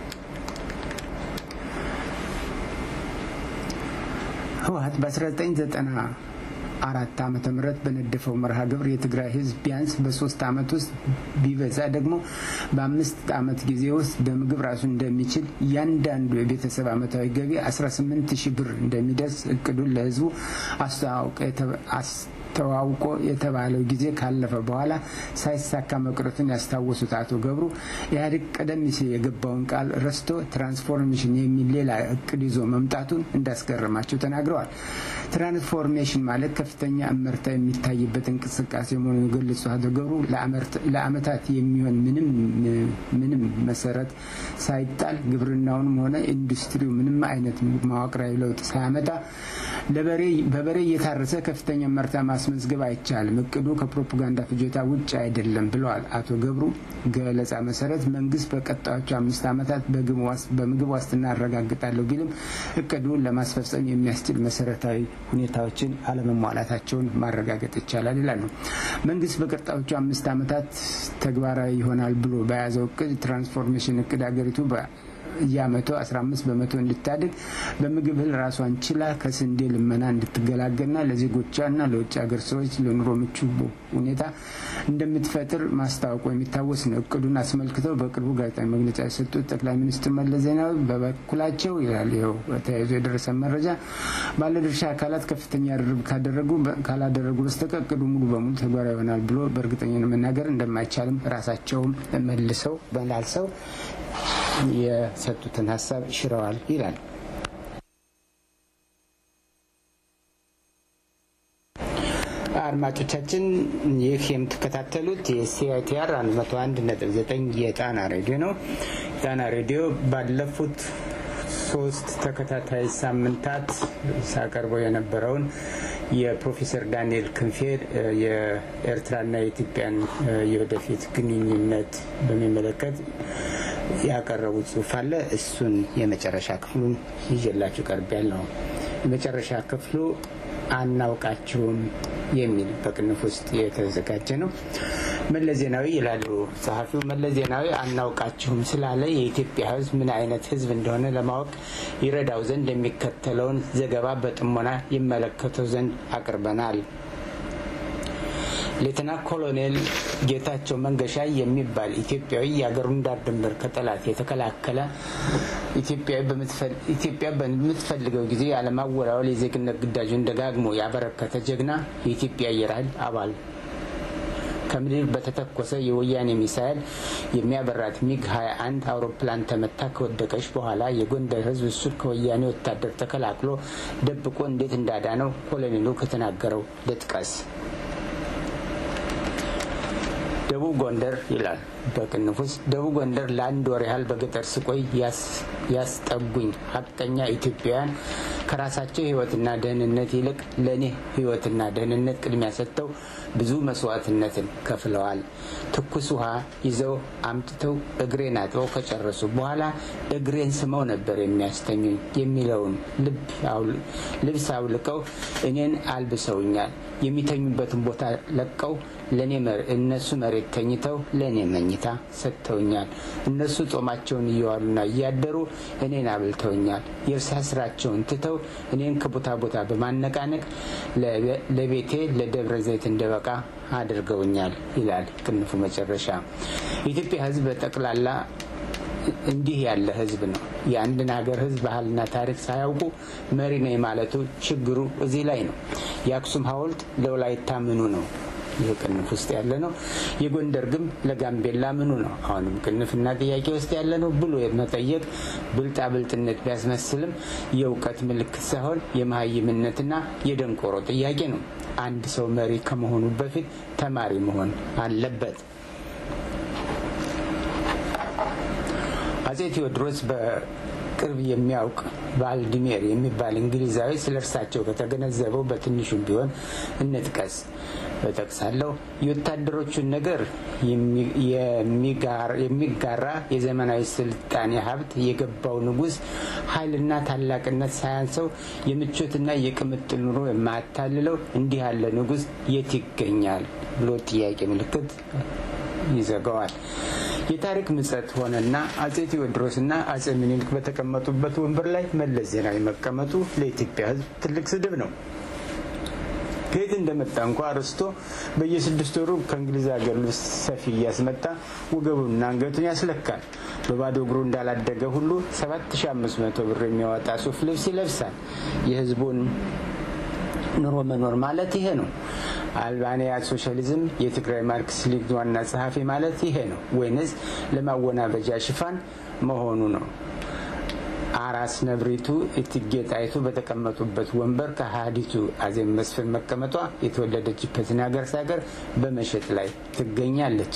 ህወሀት በ1990 አራት ዓመተ ምህረት በነደፈው መርሃ ግብር የትግራይ ህዝብ ቢያንስ በሶስት ዓመት ውስጥ ቢበዛ ደግሞ በአምስት ዓመት ጊዜ ውስጥ በምግብ ራሱ እንደሚችል እያንዳንዱ የቤተሰብ ዓመታዊ ገቢ 18 ሺህ ብር እንደሚደርስ እቅዱን ለህዝቡ ተዋውቆ የተባለው ጊዜ ካለፈ በኋላ ሳይሳካ መቅረቱን ያስታወሱት አቶ ገብሩ ኢህአዴግ ቀደም ሲል የገባውን ቃል ረስቶ ትራንስፎርሜሽን የሚል ሌላ እቅድ ይዞ መምጣቱን እንዳስገረማቸው ተናግረዋል። ትራንስፎርሜሽን ማለት ከፍተኛ እመርታ የሚታይበት እንቅስቃሴ መሆኑን የገለጹት አቶ ገብሩ ለአመታት የሚሆን ምንም መሰረት ሳይጣል ግብርናውንም ሆነ ኢንዱስትሪው ምንም አይነት መዋቅራዊ ለውጥ ሳያመጣ በበሬ እየታረሰ ከፍተኛ መርታ ማስመዝገብ አይቻልም። እቅዱ ከፕሮፓጋንዳ ፍጆታ ውጭ አይደለም ብለዋል። አቶ ገብሩ ገለጻ መሰረት መንግስት በቀጣዮቹ አምስት ዓመታት በምግብ ዋስትና አረጋግጣለሁ ቢልም እቅዱን ለማስፈጸም የሚያስችል መሰረታዊ ሁኔታዎችን አለመሟላታቸውን ማረጋገጥ ይቻላል ይላሉ። መንግስት በቀጣዮቹ አምስት ዓመታት ተግባራዊ ይሆናል ብሎ በያዘው እቅድ ትራንስፎርሜሽን እቅድ ሀገሪቱ የአመቱ 15 በመቶ እንድታድግ በምግብ እህል ራሷን ችላ ከስንዴ ልመና እንድትገላገልና ለዜጎቿና ለውጭ ሀገር ሰዎች ለኑሮ ምቹ ሁኔታ እንደምትፈጥር ማስታወቁ የሚታወስ ነው። እቅዱን አስመልክተው በቅርቡ ጋዜጣዊ መግለጫ የሰጡት ጠቅላይ ሚኒስትር መለስ ዜናዊ በበኩላቸው ይላል ይኸው ተያይዞ የደረሰ መረጃ ባለድርሻ አካላት ከፍተኛ ርብርብ ካደረጉ ካላደረጉ በስተቀር እቅዱ ሙሉ በሙሉ ተግባራዊ ይሆናል ብሎ በእርግጠኝነት መናገር እንደማይቻልም ራሳቸውም መልሰው መላልሰው የሰጡትን ሀሳብ ሽረዋል ይላል። አድማጮቻችን ይህ የምትከታተሉት የሲአይቲአር 101.9 የጣና ሬዲዮ ነው። የጣና ሬዲዮ ባለፉት ሶስት ተከታታይ ሳምንታት ሳቀርበው የነበረውን የፕሮፌሰር ዳንኤል ክንፌ የኤርትራና የኢትዮጵያን የወደፊት ግንኙነት በሚመለከት ያቀረቡት ጽሁፍ አለ። እሱን የመጨረሻ ክፍሉን ይዤላችሁ ቀርብ ያለው የመጨረሻ ክፍሉ አናውቃችሁም የሚል በቅንፍ ውስጥ የተዘጋጀ ነው። መለስ ዜናዊ ይላሉ ጸሐፊው። መለስ ዜናዊ አናውቃችሁም ስላለ የኢትዮጵያ ሕዝብ ምን አይነት ሕዝብ እንደሆነ ለማወቅ ይረዳው ዘንድ የሚከተለውን ዘገባ በጥሞና ይመለከተው ዘንድ አቅርበናል። ሌተና ኮሎኔል ጌታቸው መንገሻ የሚባል ኢትዮጵያዊ የአገሩን ዳር ድንበር ከጠላት የተከላከለ ኢትዮጵያ በምትፈልገው ጊዜ ያለማወላወል የዜግነት ግዳጁን ደጋግሞ ያበረከተ ጀግና የኢትዮጵያ አየር ኃይል አባል ከምድር በተተኮሰ የወያኔ ሚሳይል የሚያበራት ሚግ 21 አውሮፕላን ተመታ ከወደቀች በኋላ የጎንደር ህዝብ እሱን ከወያኔ ወታደር ተከላክሎ ደብቆ እንዴት እንዳዳነው ኮሎኔሉ ከተናገረው ልጥቀስ። ደቡብ ጎንደር ይላል በቅንፍ ውስጥ ደቡብ ጎንደር ለአንድ ወር ያህል በገጠር ስቆይ ያስጠጉኝ ሀቀኛ ኢትዮጵያውያን ከራሳቸው ህይወትና ደህንነት ይልቅ ለእኔ ህይወትና ደህንነት ቅድሚያ ሰጥተው ብዙ መስዋዕትነትን ከፍለዋል። ትኩስ ውሃ ይዘው አምጥተው እግሬን አጥበው ከጨረሱ በኋላ እግሬን ስመው ነበር የሚያስተኙኝ የሚለውን ልብስ አውልቀው እኔን አልብሰውኛል። የሚተኙበትን ቦታ ለቀው ለእኔ እነሱ መሬት ተኝተው ለእኔ መኝታ ሰጥተውኛል። እነሱ ጦማቸውን እየዋሉና እያደሩ እኔን አብልተውኛል። የእርሳ ስራቸውን ትተው እኔን ከቦታ ቦታ በማነቃነቅ ለቤቴ ለደብረ ዘይት እንደበቃ አድርገውኛል ይላል ቅንፉ መጨረሻ። የኢትዮጵያ ህዝብ በጠቅላላ እንዲህ ያለ ህዝብ ነው። የአንድን ሀገር ህዝብ ባህልና ታሪክ ሳያውቁ መሪ ነኝ ማለቱ ችግሩ እዚህ ላይ ነው። የአክሱም ሐውልት ለወላይታ ምኑ ነው? ይህ ቅንፍ ውስጥ ያለ ነው። የጎንደር ግንብ ለጋምቤላ ምኑ ነው? አሁንም ቅንፍና ጥያቄ ውስጥ ያለ ነው ብሎ መጠየቅ ብልጣብልጥነት ቢያስመስልም የእውቀት ምልክት ሳይሆን የመሀይምነትና የደንቆሮ ጥያቄ ነው። አንድ ሰው መሪ ከመሆኑ በፊት ተማሪ መሆን አለበት። አጼ ቴዎድሮስ በቅርብ የሚያውቅ ቫልዲሜር የሚባል እንግሊዛዊ ስለ እርሳቸው ከተገነዘበው በትንሹም ቢሆን እንጥቀስ እጠቅሳለሁ። የወታደሮቹን ነገር የሚጋራ የዘመናዊ ስልጣኔ ሀብት የገባው ንጉሥ ኃይልና ታላቅነት ሳያንሰው የምቾትና የቅምጥል ኑሮ የማያታልለው እንዲህ ያለ ንጉሥ የት ይገኛል ብሎ ጥያቄ ምልክት ይዘጋዋል። የታሪክ ምጸት ሆነና አጼ ቴዎድሮስና አጼ ምኒልክ በተቀመጡበት ወንበር ላይ መለስ ዜናዊ መቀመጡ ለኢትዮጵያ ሕዝብ ትልቅ ስድብ ነው። ከየት እንደመጣ እንኳ አርስቶ በየስድስት ወሩ ከእንግሊዝ ሀገር ልብስ ሰፊ እያስመጣ ወገቡንና አንገቱን ያስለካል። በባዶ እግሩ እንዳላደገ ሁሉ 7500 ብር የሚያወጣ ሱፍ ልብስ ይለብሳል። የህዝቡን ኑሮ መኖር ማለት ይሄ ነው። አልባንያ ሶሻሊዝም የትግራይ ማርክስ ሊግ ዋና ጸሐፊ ማለት ይሄ ነው ወይንስ ለማወናበጃ ሽፋን መሆኑ ነው? አራስ ነብሪቱ እትጌ ጣይቱ በተቀመጡበት ወንበር ከሀዲቱ አዜብ መስፍን መቀመጧ የተወለደችበትን ሀገር ሳገር በመሸጥ ላይ ትገኛለች።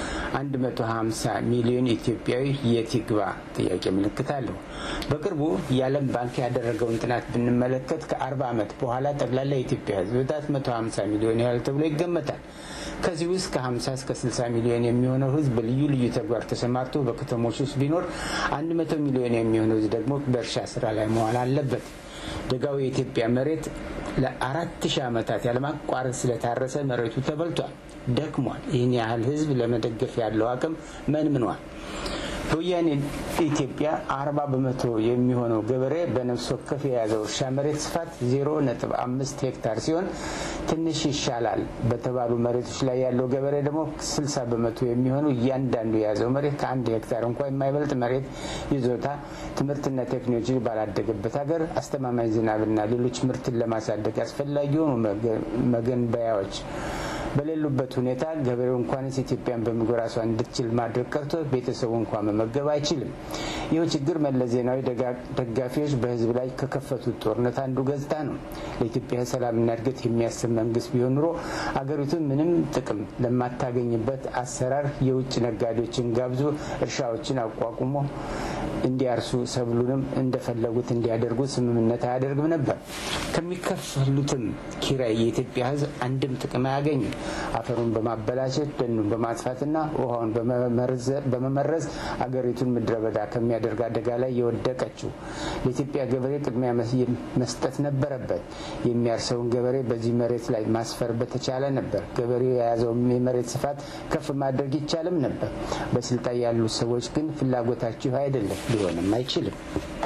150 ሚሊዮን ኢትዮጵያዊ የት ይግባ? ጥያቄ ምልክት አለው። በቅርቡ የዓለም ባንክ ያደረገውን ጥናት ብንመለከት ከ40 ዓመት በኋላ ጠቅላላ የኢትዮጵያ ሕዝብ ብዛት 150 ሚሊዮን ያህል ተብሎ ይገመታል። ከዚህ ውስጥ ከ50 እስከ 60 ሚሊዮን የሚሆነው ሕዝብ በልዩ ልዩ ተግባር ተሰማርቶ በከተሞች ውስጥ ቢኖር 100 ሚሊዮን የሚሆነው ሕዝብ ደግሞ በእርሻ ስራ ላይ መዋል አለበት። ደጋው የኢትዮጵያ መሬት ለአራት ሺህ ዓመታት ያለማቋረጥ ስለታረሰ መሬቱ ተበልቷል፣ ደክሟል። ይህን ያህል ህዝብ ለመደገፍ ያለው አቅም መንምኗል። በወያኔ ኢትዮጵያ አርባ በመቶ የሚሆነው ገበሬ በነፍስ ወከፍ የያዘው እርሻ መሬት ስፋት ዜሮ ነጥብ አምስት ሄክታር ሲሆን ትንሽ ይሻላል በተባሉ መሬቶች ላይ ያለው ገበሬ ደግሞ ስልሳ በመቶ የሚሆነው እያንዳንዱ የያዘው መሬት ከአንድ ሄክታር እንኳ የማይበልጥ መሬት ይዞታ ትምህርትና ቴክኖሎጂ ባላደገበት ሀገር አስተማማኝ ዝናብና ሌሎች ምርትን ለማሳደግ አስፈላጊ የሆኑ መገንበያዎች በሌሉበት ሁኔታ ገበሬው እንኳንስ ኢትዮጵያን በምግብ ራሷን እንድትችል ማድረግ ቀርቶ ቤተሰቡ እንኳ መመገብ አይችልም። ይህ ችግር መለስ ዜናዊ ደጋፊዎች በህዝብ ላይ ከከፈቱት ጦርነት አንዱ ገጽታ ነው። ለኢትዮጵያ ሰላምና እድገት የሚያስብ መንግስት ቢሆን ኑሮ አገሪቱ ምንም ጥቅም ለማታገኝበት አሰራር የውጭ ነጋዴዎችን ጋብዞ እርሻዎችን አቋቁሞ እንዲያርሱ ሰብሉንም እንደፈለጉት እንዲያደርጉ ስምምነት አያደርግም ነበር። ከሚከፈሉትም ኪራይ የኢትዮጵያ ህዝብ አንድም ጥቅም አያገኝም። አፈሩን በማበላሸት ደኑን በማጥፋትና ውሃውን በመመረዝ አገሪቱን ምድረ በዳ ከሚያደርግ አደጋ ላይ የወደቀችው ለኢትዮጵያ ገበሬ ቅድሚያ መስጠት ነበረበት። የሚያርሰውን ገበሬ በዚህ መሬት ላይ ማስፈር በተቻለ ነበር። ገበሬው የያዘውን የመሬት ስፋት ከፍ ማድረግ ይቻልም ነበር። በስልጣን ያሉት ሰዎች ግን ፍላጎታችሁ አይደለም፣ ሊሆንም አይችልም።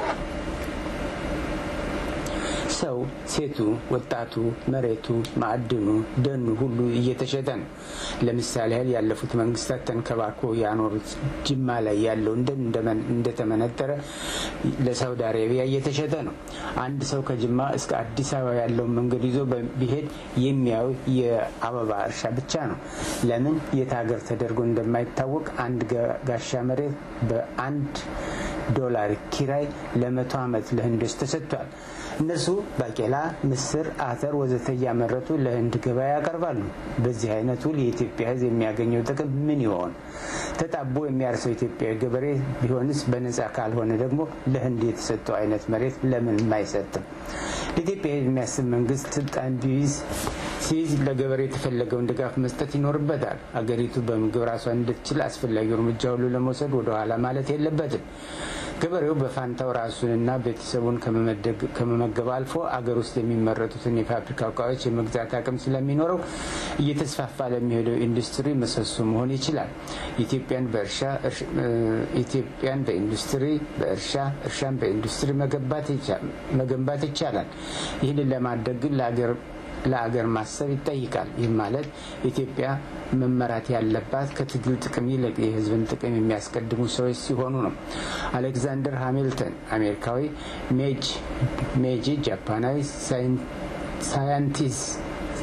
ሰው፣ ሴቱ፣ ወጣቱ፣ መሬቱ፣ ማዕድኑ፣ ደኑ ሁሉ እየተሸጠ ነው። ለምሳሌ ያህል ያለፉት መንግስታት ተንከባክቦ ያኖሩት ጅማ ላይ ያለው ደን እንደተመነጠረ ለሳውዲ አረቢያ እየተሸጠ ነው። አንድ ሰው ከጅማ እስከ አዲስ አበባ ያለውን መንገድ ይዞ ቢሄድ የሚያዩ የአበባ እርሻ ብቻ ነው። ለምን የት ሀገር ተደርጎ እንደማይታወቅ አንድ ጋሻ መሬት በአንድ ዶላር ኪራይ ለመቶ ዓመት ለህንዶች ተሰጥቷል። እነሱ ባቄላ፣ ምስር፣ አተር ወዘተ እያመረቱ ለህንድ ገበያ ያቀርባሉ። በዚህ አይነት ውል የኢትዮጵያ ህዝብ የሚያገኘው ጥቅም ምን ይሆን? ተጣቦ የሚያርሰው ኢትዮጵያዊ ገበሬ ቢሆንስ በነጻ ካልሆነ ደግሞ ለህንድ የተሰጠው አይነት መሬት ለምን አይሰጥም? ለኢትዮጵያ የሚያስብ መንግስት ስልጣን ቢይዝ ሲይዝ ለገበሬ የተፈለገውን ድጋፍ መስጠት ይኖርበታል። አገሪቱ በምግብ ራሷን እንድትችል አስፈላጊው እርምጃ ሁሉ ለመውሰድ ወደኋላ ማለት የለበትም። ገበሬው በፋንታው ራሱንና ቤተሰቡን ከመመገብ አልፎ አገር ውስጥ የሚመረቱትን የፋብሪካ እቃዎች የመግዛት አቅም ስለሚኖረው እየተስፋፋ ለሚሄደው ኢንዱስትሪ ምሰሶ መሆን ይችላል። ኢትዮጵያን በእርሻ ኢትዮጵያን በኢንዱስትሪ በእርሻ እርሻን በኢንዱስትሪ መገንባት ይቻላል። ይህንን ለማድረግ ግን ለአገር ለአገር ማሰብ ይጠይቃል። ይህ ማለት ኢትዮጵያ መመራት ያለባት ከትግል ጥቅም ይልቅ የሕዝብን ጥቅም የሚያስቀድሙ ሰዎች ሲሆኑ ነው። አሌክዛንደር ሃሚልተን አሜሪካዊ፣ ሜጂ ጃፓናዊ ሳይንቲስት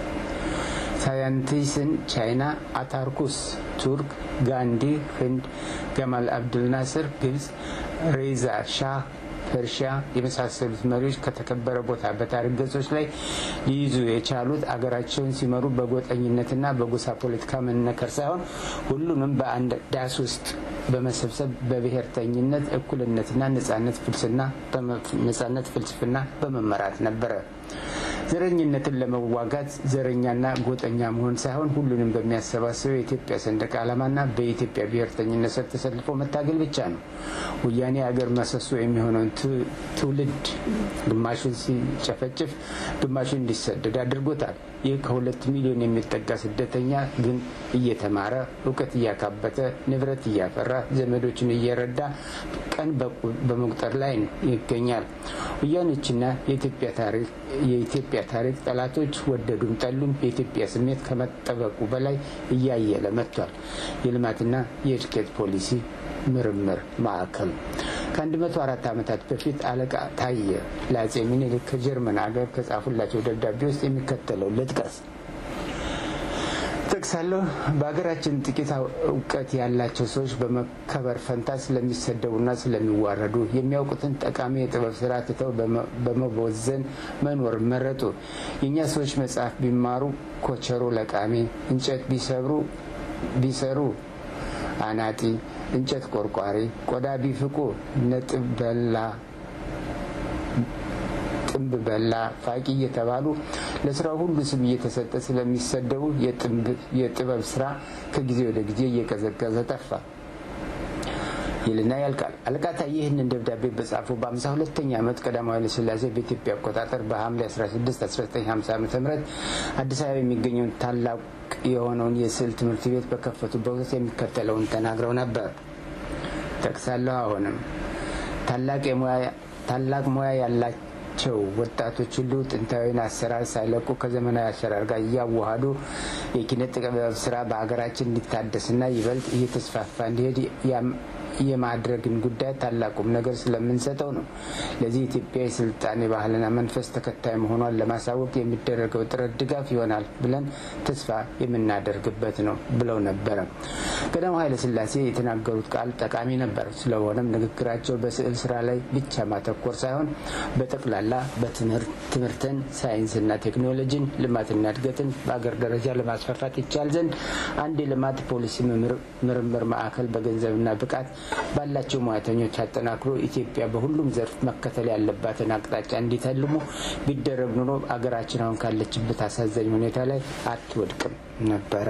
ሳያንቲስን ቻይና፣ አታርኩስ ቱርክ፣ ጋንዲ ህንድ፣ ገማል አብዱል ናስር ግብጽ፣ ሬዛ ሻህ ፐርሺያ የመሳሰሉት መሪዎች ከተከበረ ቦታ በታሪክ ገጾች ላይ ሊይዙ የቻሉት አገራቸውን ሲመሩ በጎጠኝነትና በጎሳ ፖለቲካ መነከር ሳይሆን ሁሉንም በአንድ ዳስ ውስጥ በመሰብሰብ በብሔርተኝነት እኩልነትና ነጻነት ፍልስፍና በመመራት ነበረ። ዘረኝነትን ለመዋጋት ዘረኛና ጎጠኛ መሆን ሳይሆን ሁሉንም በሚያሰባስበው የኢትዮጵያ ሰንደቅ ዓላማና በኢትዮጵያ ብሔርተኝነት ስር ተሰልፎ መታገል ብቻ ነው። ወያኔ ሀገር መሰሶ የሚሆነውን ትውልድ ግማሹን ሲጨፈጭፍ፣ ግማሹን እንዲሰደድ አድርጎታል። ይህ ከሁለት ሚሊዮን የሚጠጋ ስደተኛ ግን እየተማረ እውቀት እያካበተ ንብረት እያፈራ ዘመዶችን እየረዳ ቀን በመቁጠር ላይ ይገኛል። ወያኔዎችና የኢትዮጵያ ታሪክ ጠላቶች ወደዱም ጠሉም የኢትዮጵያ ስሜት ከመጠበቁ በላይ እያየለ መጥቷል። የልማትና የእድገት ፖሊሲ ምርምር ማዕከል ከ104 ዓመታት በፊት አለቃ ታየ ለአጼ ምኒልክ ከጀርመን አገር ከጻፉላቸው ደብዳቤ ውስጥ የሚከተለው ልጥቀስ። ጠቅሳለሁ። በሀገራችን ጥቂት እውቀት ያላቸው ሰዎች በመከበር ፈንታ ስለሚሰደቡና ስለሚዋረዱ የሚያውቁትን ጠቃሚ የጥበብ ስራ ትተው በመቦዘን መኖር መረጡ። የእኛ ሰዎች መጽሐፍ ቢማሩ ኮቸሮ ለቃሚ፣ እንጨት ቢሰብሩ ቢሰሩ አናጢ፣ እንጨት ቆርቋሪ፣ ቆዳ ቢፍቁ ነጥብ በላ ጥንብ በላ ፋቂ እየተባሉ ለስራው ሁሉ ስም እየተሰጠ ስለሚሰደቡ የጥበብ ስራ ከጊዜ ወደ ጊዜ እየቀዘቀዘ ጠፋ ይልና ያልቃል። አለቃ ታዬ ይህንን ደብዳቤ በጻፉ በአምሳ ሁለተኛ ዓመት ቀዳማዊ ኃይለ ሥላሴ በኢትዮጵያ አቆጣጠር በሐምሌ 16 1950 ዓ ም አዲስ አበባ የሚገኘውን ታላቅ የሆነውን የስዕል ትምህርት ቤት በከፈቱበት ወቅት የሚከተለውን ተናግረው ነበር። ጠቅሳለሁ። አሁንም ታላቅ ሙያ ያላቸው ቸው ወጣቶች ሁሉ ጥንታዊን አሰራር ሳይለቁ ከዘመናዊ አሰራር ጋር እያዋሃዱ የኪነ ጥበብ ስራ በሀገራችን እንዲታደስና ይበልጥ እየተስፋፋ እንዲሄድ የማድረግን ጉዳይ ታላቁም ነገር ስለምንሰጠው ነው። ለዚህ ኢትዮጵያ የስልጣኔ ባህልና መንፈስ ተከታይ መሆኗን ለማሳወቅ የሚደረገው ጥረት ድጋፍ ይሆናል ብለን ተስፋ የምናደርግበት ነው ብለው ነበረ። ቀዳማዊ ኃይለ ሥላሴ የተናገሩት ቃል ጠቃሚ ነበር። ስለሆነም ንግግራቸው በስዕል ስራ ላይ ብቻ ማተኮር ሳይሆን በጠቅላላ በትምህርትን፣ ሳይንስና ቴክኖሎጂን፣ ልማትና እድገትን በአገር ደረጃ ለማስፋፋት ይቻል ዘንድ አንድ የልማት ፖሊሲ ምርምር ማዕከል በገንዘብና ብቃት ባላቸው ሙያተኞች አጠናክሮ ኢትዮጵያ በሁሉም ዘርፍ መከተል ያለባትን አቅጣጫ እንዲተልሙ ቢደረግ ኑሮ አገራችን አሁን ካለችበት አሳዛኝ ሁኔታ ላይ አትወድቅም ነበረ።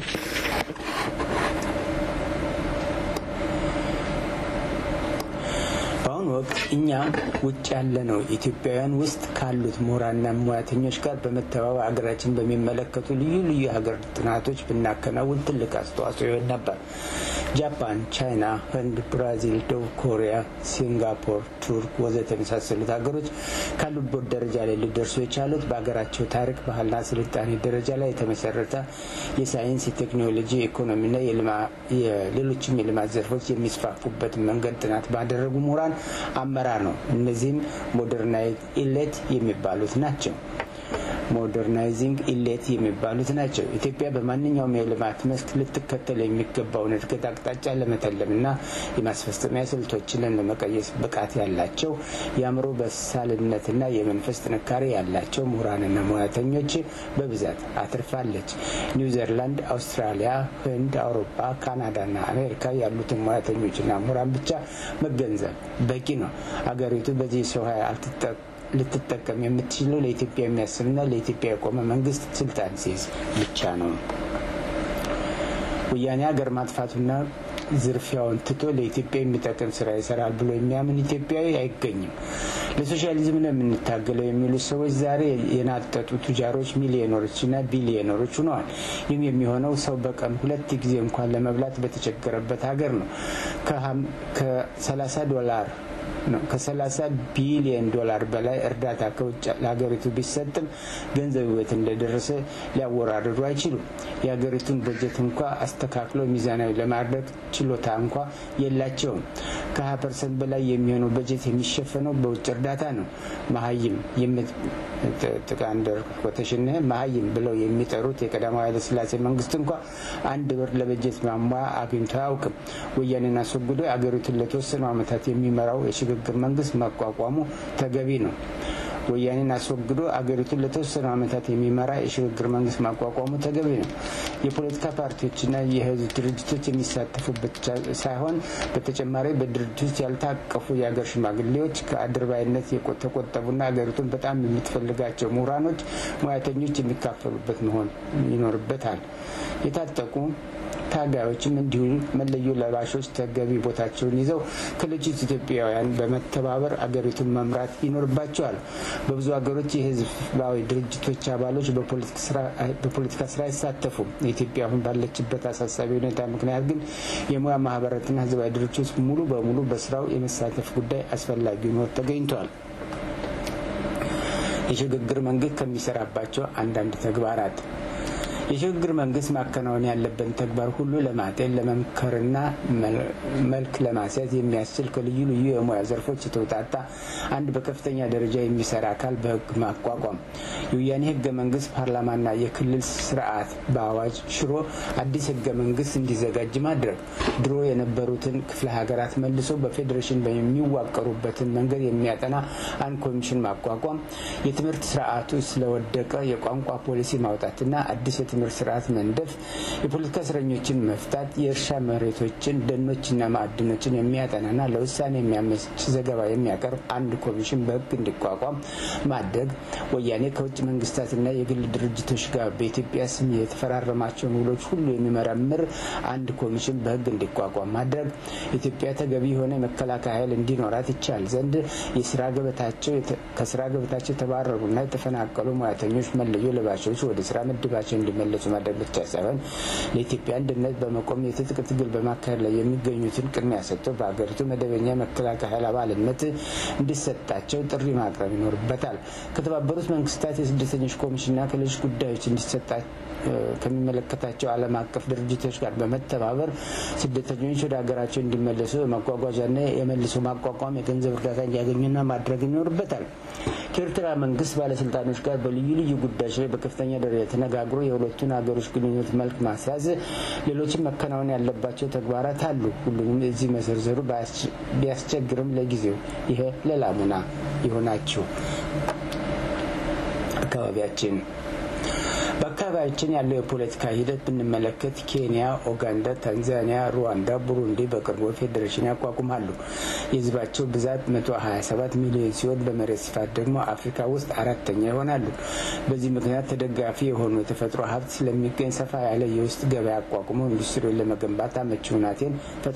በአሁኑ ወቅት እኛ ውጭ ያለነው ኢትዮጵያውያን ውስጥ ካሉት ምሁራንና ሙያተኞች ጋር በመተባበር ሀገራችን በሚመለከቱ ልዩ ልዩ የሀገር ጥናቶች ብናከናውን ትልቅ አስተዋጽኦ ይሆን ነበር። ጃፓን፣ ቻይና፣ ህንድ፣ ብራዚል፣ ደቡብ ኮሪያ፣ ሲንጋፖር፣ ቱርክ ወዘተ የመሳሰሉት ሀገሮች ካሉበት ደረጃ ላይ ሊደርሱ የቻሉት በሀገራቸው ታሪክ፣ ባህልና ስልጣኔ ደረጃ ላይ የተመሰረተ የሳይንስ፣ የቴክኖሎጂ፣ የኢኮኖሚና የሌሎችም የልማት ዘርፎች የሚስፋፉበትን መንገድ ጥናት ባደረጉ ምሁራን አመራር ነው። እነዚህም ሞደርናይዝ ኢሌት የሚባሉት ናቸው። ሞደርናይዚንግ ኢሌት የሚባሉት ናቸው። ኢትዮጵያ በማንኛውም የልማት መስክ ልትከተል የሚገባውን እድገት አቅጣጫ ለመተለምና የማስፈጸሚያ ስልቶችን ለመቀየስ ብቃት ያላቸው የአእምሮ በሳልነትና የመንፈስ ጥንካሬ ያላቸው ምሁራንና ሙያተኞች በብዛት አትርፋለች። ኒውዚርላንድ፣ አውስትራሊያ፣ ህንድ፣ አውሮፓ፣ ካናዳና አሜሪካ ያሉትን ሙያተኞችና ምሁራን ብቻ መገንዘብ በቂ ነው። አገሪቱ በዚህ ሰው ኃይል አልትጠ ልትጠቀም የምትችለው ለኢትዮጵያ የሚያስብና ለኢትዮጵያ የቆመ መንግስት ስልጣን ሲይዝ ብቻ ነው። ወያኔ ሀገር ማጥፋቱና ዝርፊያውን ትቶ ለኢትዮጵያ የሚጠቅም ስራ ይሰራል ብሎ የሚያምን ኢትዮጵያዊ አይገኝም። ለሶሻሊዝም ነው የምንታገለው የሚሉት ሰዎች ዛሬ የናጠጡ ቱጃሮች ሚሊዮነሮችና ቢሊዮነሮች ሆነዋል። ይህም የሚሆነው ሰው በቀን ሁለት ጊዜ እንኳን ለመብላት በተቸገረበት ሀገር ነው። ከ30 ዶላር ነው ከ30 ቢሊዮን ዶላር በላይ እርዳታ ከውጭ ለሀገሪቱ ቢሰጥም ገንዘቡ ቤት እንደደረሰ ሊያወራርዱ አይችሉም። የሀገሪቱን በጀት እንኳ አስተካክሎ ሚዛናዊ ለማድረግ ችሎታ እንኳ የላቸውም። ከ20 ፐርሰንት በላይ የሚሆነው በጀት የሚሸፈነው በውጭ እርዳታ ነው። መሀይም ጥቃንደር ኮተሽን መሀይም ብለው የሚጠሩት የቀዳማዊ ኃይለሥላሴ መንግስት እንኳ አንድ ብር ለበጀት ማሟያ አግኝቶ አያውቅም። ወያኔን አስወግዶ አገሪቱን ለተወሰኑ ዓመታት የሚመራው የሽግግር መንግስት መቋቋሙ ተገቢ ነው። ወያኔን አስወግዶ አገሪቱን ለተወሰኑ ዓመታት የሚመራ የሽግግር መንግስት ማቋቋሙ ተገቢ ነው። የፖለቲካ ፓርቲዎችና የህዝብ ድርጅቶች የሚሳተፉበት ሳይሆን በተጨማሪ በድርጅት ውስጥ ያልታቀፉ የሀገር ሽማግሌዎች ከአድርባይነት የተቆጠቡና አገሪቱን በጣም የምትፈልጋቸው ምሁራኖች፣ ሙያተኞች የሚካፈሉበት መሆን ይኖርበታል። የታጠቁ ታጋዮችም እንዲሁ መለዮ ለባሾች ተገቢ ቦታቸውን ይዘው ከሌሎች ኢትዮጵያውያን በመተባበር አገሪቱን መምራት ይኖርባቸዋል። በብዙ ሀገሮች የህዝባዊ ድርጅቶች አባሎች በፖለቲካ ስራ አይሳተፉም። ኢትዮጵያ አሁን ባለችበት አሳሳቢ ሁኔታ ምክንያት ግን የሙያ ማህበራትና ህዝባዊ ድርጅቶች ሙሉ በሙሉ በስራው የመሳተፍ ጉዳይ አስፈላጊ ሆኖ ተገኝቷል። የሽግግር መንግስት ከሚሰራባቸው አንዳንድ ተግባራት የሽግግር መንግስት ማከናወን ያለበትን ተግባር ሁሉ ለማጤን ለመምከርና መልክ ለማስያዝ የሚያስችል ከልዩ ልዩ የሙያ ዘርፎች የተውጣጣ አንድ በከፍተኛ ደረጃ የሚሰራ አካል በህግ ማቋቋም፣ የወያኔ ህገ መንግስት ፓርላማና የክልል ስርዓት በአዋጅ ሽሮ አዲስ ህገ መንግስት እንዲዘጋጅ ማድረግ፣ ድሮ የነበሩትን ክፍለ ሀገራት መልሶ በፌዴሬሽን የሚዋቀሩበትን መንገድ የሚያጠና አንድ ኮሚሽን ማቋቋም፣ የትምህርት ስርዓቱ ስለወደቀ የቋንቋ ፖሊሲ ማውጣትና አዲስ የትምህርት ስርዓት መንደፍ፣ የፖለቲካ እስረኞችን መፍታት፣ የእርሻ መሬቶችን ደኖችና ማዕድኖችን የሚያጠናና ለውሳኔ የሚያመች ዘገባ የሚያቀርብ አንድ ኮሚሽን በህግ እንዲቋቋም ማድረግ፣ ወያኔ ከውጭ መንግስታትና የግል ድርጅቶች ጋር በኢትዮጵያ ስም የተፈራረማቸውን ውሎች ሁሉ የሚመረምር አንድ ኮሚሽን በህግ እንዲቋቋም ማድረግ፣ ኢትዮጵያ ተገቢ የሆነ የመከላከያ ኃይል እንዲኖራት ይቻል ዘንድ የስራ ገበታቸው ከስራ ገበታቸው የተባረሩና የተፈናቀሉ ሙያተኞች መለዮ ለባሾች ወደ ስራ ምድባቸው እንዲመለሱ ማድረግ ብቻ ሳይሆን ለኢትዮጵያ አንድነት በመቆም የትጥቅ ትግል በማካሄድ ላይ የሚገኙትን ቅድሚያ ሰጥቶ በሀገሪቱ መደበኛ መከላከያ ኃይል አባልነት እንዲሰጣቸው ጥሪ ማቅረብ ይኖርበታል። ከተባበሩት መንግስታት የስደተኞች ኮሚሽንና ከሌሎች ጉዳዮች እንዲሰጣቸው ከሚመለከታቸው ዓለም አቀፍ ድርጅቶች ጋር በመተባበር ስደተኞች ወደ ሀገራቸው እንዲመለሱ የማጓጓዣና የመልሶ ማቋቋም የገንዘብ እርዳታ እንዲያገኙና ማድረግ ይኖርበታል። ከኤርትራ መንግስት ባለስልጣኖች ጋር በልዩ ልዩ ጉዳዮች ላይ በከፍተኛ ደረጃ ተነጋግሮ የሁለቱን ሀገሮች ግንኙነት መልክ ማስያዝ፣ ሌሎችም መከናወን ያለባቸው ተግባራት አሉ። ሁሉንም እዚህ መዘርዘሩ ቢያስቸግርም ለጊዜው ይሄ ለላሙና ይሆናችሁ። አካባቢያችን በአካባቢያችን ያለው የፖለቲካ ሂደት ብንመለከት ኬንያ፣ ኡጋንዳ፣ ታንዛኒያ፣ ሩዋንዳ፣ ቡሩንዲ በቅርቡ ፌዴሬሽን ያቋቁማሉ። የህዝባቸው ብዛት 127 ሚሊዮን ሲሆን በመሬት ስፋት ደግሞ አፍሪካ ውስጥ አራተኛ ይሆናሉ። በዚህ ምክንያት ተደጋፊ የሆኑ የተፈጥሮ ሀብት ስለሚገኝ ሰፋ ያለ የውስጥ ገበያ አቋቁመው ኢንዱስትሪውን ለመገንባት አመቺ ሁናቴን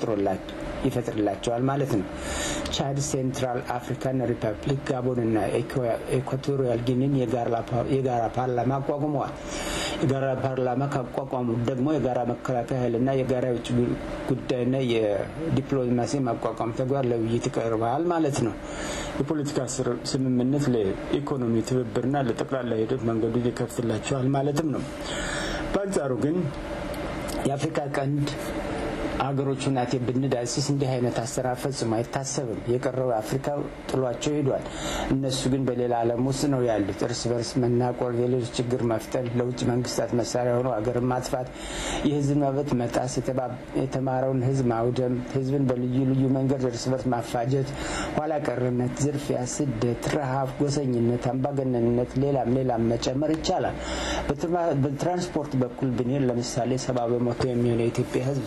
ይፈጥርላቸዋል ማለት ነው። ቻድ፣ ሴንትራል አፍሪካን ሪፐብሊክ፣ ጋቦንና ኢኳቶሪያል ጊኒን የጋራ ፓርላማ አቋቁመዋል። የጋራ ፓርላማ ካቋቋሙት ደግሞ የጋራ መከላከያ ኃይልና የጋራ የውጭ ጉዳይና የዲፕሎማሲ ማቋቋም ተግባር ለውይይት ይቀርባል ማለት ነው። የፖለቲካ ስምምነት ለኢኮኖሚ ትብብርና ለጠቅላላ ሂደት መንገዱን ይከፍትላቸዋል ማለትም ነው። በአንጻሩ ግን የአፍሪካ ቀንድ ሀገሮች ሁናቴ ብንዳስስ እንዲህ አይነት አሰራር ፈጽሞ አይታሰብም። የቀረው አፍሪካ ጥሏቸው ሄዷል። እነሱ ግን በሌላ ዓለም ውስጥ ነው ያሉት። እርስ በርስ መናቆር፣ የሌሎች ችግር መፍጠር፣ ለውጭ መንግስታት መሳሪያ ሆኖ ሀገርን ማጥፋት፣ የህዝብ መብት መጣስ፣ የተማረውን ህዝብ ማውደም፣ ህዝብን በልዩ ልዩ መንገድ እርስ በርስ ማፋጀት፣ ኋላ ቀርነት፣ ዝርፊያ፣ ስደት፣ ረሃብ፣ ጎሰኝነት፣ አምባገነንነት፣ ሌላም ሌላም መጨመር ይቻላል። በትራንስፖርት በኩል ብንሄድ ለምሳሌ ሰባ በመቶ የሚሆነው የኢትዮጵያ ህዝብ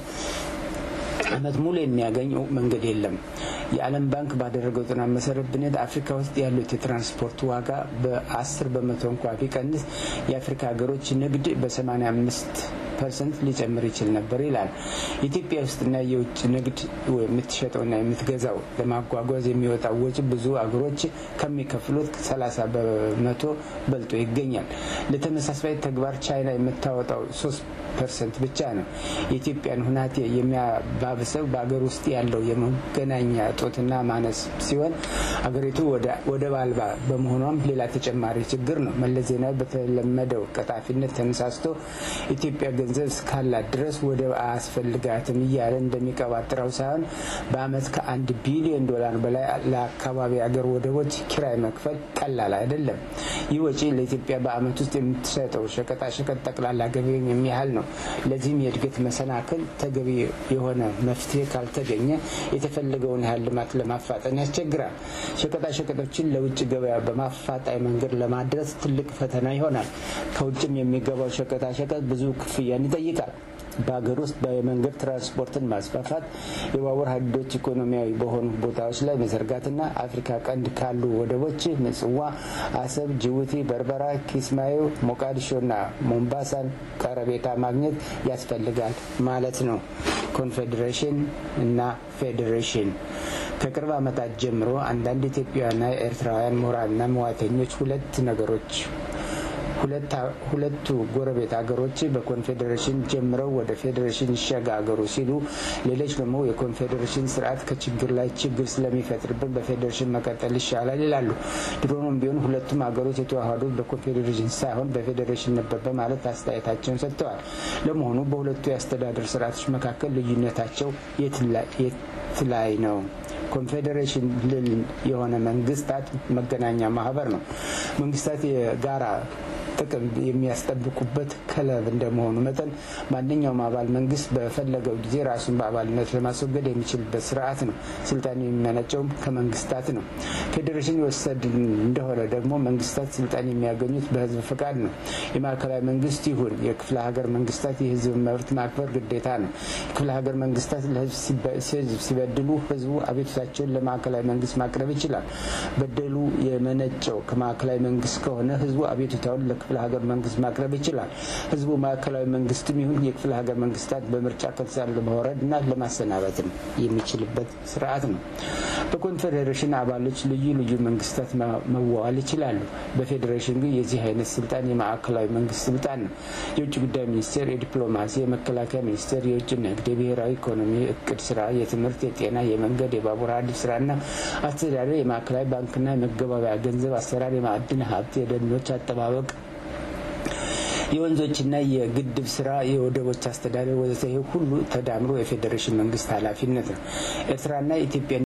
አመት ሙሉ የሚያገኝ መንገድ የለም። የዓለም ባንክ ባደረገው ጥናት መሰረት ብነት አፍሪካ ውስጥ ያሉት የትራንስፖርት ዋጋ በ10 በመቶ እንኳ ቢቀንስ የአፍሪካ ሀገሮች ንግድ በ85 ፐርሰንት ሊጨምር ይችል ነበር ይላል። ኢትዮጵያ ውስጥና የውጭ ንግድ የምትሸጠውና የምትገዛው ለማጓጓዝ የሚወጣው ወጪ ብዙ አገሮች ከሚከፍሉት 30 በመቶ በልጦ ይገኛል። ለተመሳሳይ ተግባር ቻይና የምታወጣው 3 ፐርሰንት ብቻ ነው። የኢትዮጵያን ሁናቴ የሚያባብሰው በሀገር ውስጥ ያለው የመገናኛ እጦትና ማነስ ሲሆን አገሪቱ ወደብ አልባ በመሆኗም ሌላ ተጨማሪ ችግር ነው። መለስ ዜናዊ በተለመደው ቀጣፊነት ተነሳስቶ ኢትዮጵያ ገንዘብ እስካላት ድረስ ወደብ አያስፈልጋትም እያለ እንደሚቀባጥረው ሳይሆን በአመት ከአንድ ቢሊዮን ዶላር በላይ ለአካባቢ አገር ወደቦች ኪራይ መክፈል ቀላል አይደለም። ይህ ወጪ ለኢትዮጵያ በአመት ውስጥ የምትሰጠው ሸቀጣሸቀጥ ጠቅላላ ገቢ የሚያህል ነው። ለዚህም የእድገት መሰናክል ተገቢ የሆነ መፍትሄ ካልተገኘ የተፈለገውን ያህል ልማት ለማፋጠን ያስቸግራል። ሸቀጣሸቀጦችን ለውጭ ገበያ በማፋጣኝ መንገድ ለማድረስ ትልቅ ፈተና ይሆናል። ከውጭም የሚገባው ሸቀጣሸቀጥ ብዙ ክፍያን ይጠይቃል። በሀገር ውስጥ የመንገድ ትራንስፖርትን ማስፋፋት፣ የባቡር ሀዲዶች ኢኮኖሚያዊ በሆኑ ቦታዎች ላይ መዘርጋትና አፍሪካ ቀንድ ካሉ ወደቦች ምጽዋ፣ አሰብ፣ ጅቡቲ፣ በርበራ፣ ኪስማዮ፣ ሞቃዲሾና ሞምባሳን ቀረቤታ ማግኘት ያስፈልጋል ማለት ነው። ኮንፌዴሬሽን እና ፌዴሬሽን ከቅርብ ዓመታት ጀምሮ አንዳንድ ኢትዮጵያውያንና ኤርትራውያን ምሁራንና መዋተኞች ሁለት ነገሮች ሁለቱ ጎረቤት ሀገሮች በኮንፌዴሬሽን ጀምረው ወደ ፌዴሬሽን ይሸጋገሩ ሲሉ፣ ሌሎች ደግሞ የኮንፌዴሬሽን ስርዓት ከችግር ላይ ችግር ስለሚፈጥርብን በፌዴሬሽን መቀጠል ይሻላል ይላሉ። ድሮም ቢሆን ሁለቱም ሀገሮች የተዋሃዱት በኮንፌዴሬሽን ሳይሆን በፌዴሬሽን ነበር በማለት አስተያየታቸውን ሰጥተዋል። ለመሆኑ በሁለቱ የአስተዳደር ስርዓቶች መካከል ልዩነታቸው የት ላይ ነው? ኮንፌዴሬሽን ልል የሆነ መንግስታት መገናኛ ማህበር ነው። መንግስታት የጋራ ጥቅም የሚያስጠብቁበት ክለብ እንደመሆኑ መጠን ማንኛውም አባል መንግስት በፈለገው ጊዜ ራሱን በአባልነት ለማስወገድ የሚችልበት ስርዓት ነው። ስልጣን የሚመነጨውም ከመንግስታት ነው። ፌዴሬሽን የወሰድ እንደሆነ ደግሞ መንግስታት ስልጣን የሚያገኙት በህዝብ ፈቃድ ነው። የማዕከላዊ መንግስት ይሁን የክፍለ ሀገር መንግስታት የህዝብ መብት ማክበር ግዴታ ነው። የክፍለ ሀገር መንግስታት ለህዝብ ሲበድሉ ህዝቡ አቤቱታቸውን ለማዕከላዊ መንግስት ማቅረብ ይችላል። በደሉ የመነጨው ከማዕከላዊ መንግስት ከሆነ ህዝቡ አቤቱታውን ክፍለ ሀገር መንግስት ማቅረብ ይችላል። ህዝቡ ማዕከላዊ መንግስትም ይሁን የክፍለ ሀገር መንግስታት በምርጫ ከስልጣን ለማውረድ እና ለማሰናበትም የሚችልበት ስርዓት ነው። በኮንፌዴሬሽን አባሎች ልዩ ልዩ መንግስታት መዋዋል ይችላሉ። በፌዴሬሽን ግን የዚህ አይነት ስልጣን የማዕከላዊ መንግስት ስልጣን ነው። የውጭ ጉዳይ ሚኒስቴር፣ የዲፕሎማሲ፣ የመከላከያ ሚኒስቴር፣ የውጭ ንግድ፣ የብሔራዊ ኢኮኖሚ እቅድ ስራ፣ የትምህርት፣ የጤና፣ የመንገድ፣ የባቡር ሀዲድ ስራና አስተዳደር፣ የማዕከላዊ ባንክና የመገባበያ ገንዘብ አሰራር፣ የማዕድን ሀብት፣ የደኖች አጠባበቅ የወንዞችና የግድብ ስራ፣ የወደቦች አስተዳደር ወዘተ ይህ ሁሉ ተዳምሮ የፌዴሬሽን መንግስት ኃላፊነት ነው። ኤርትራና ኢትዮጵያ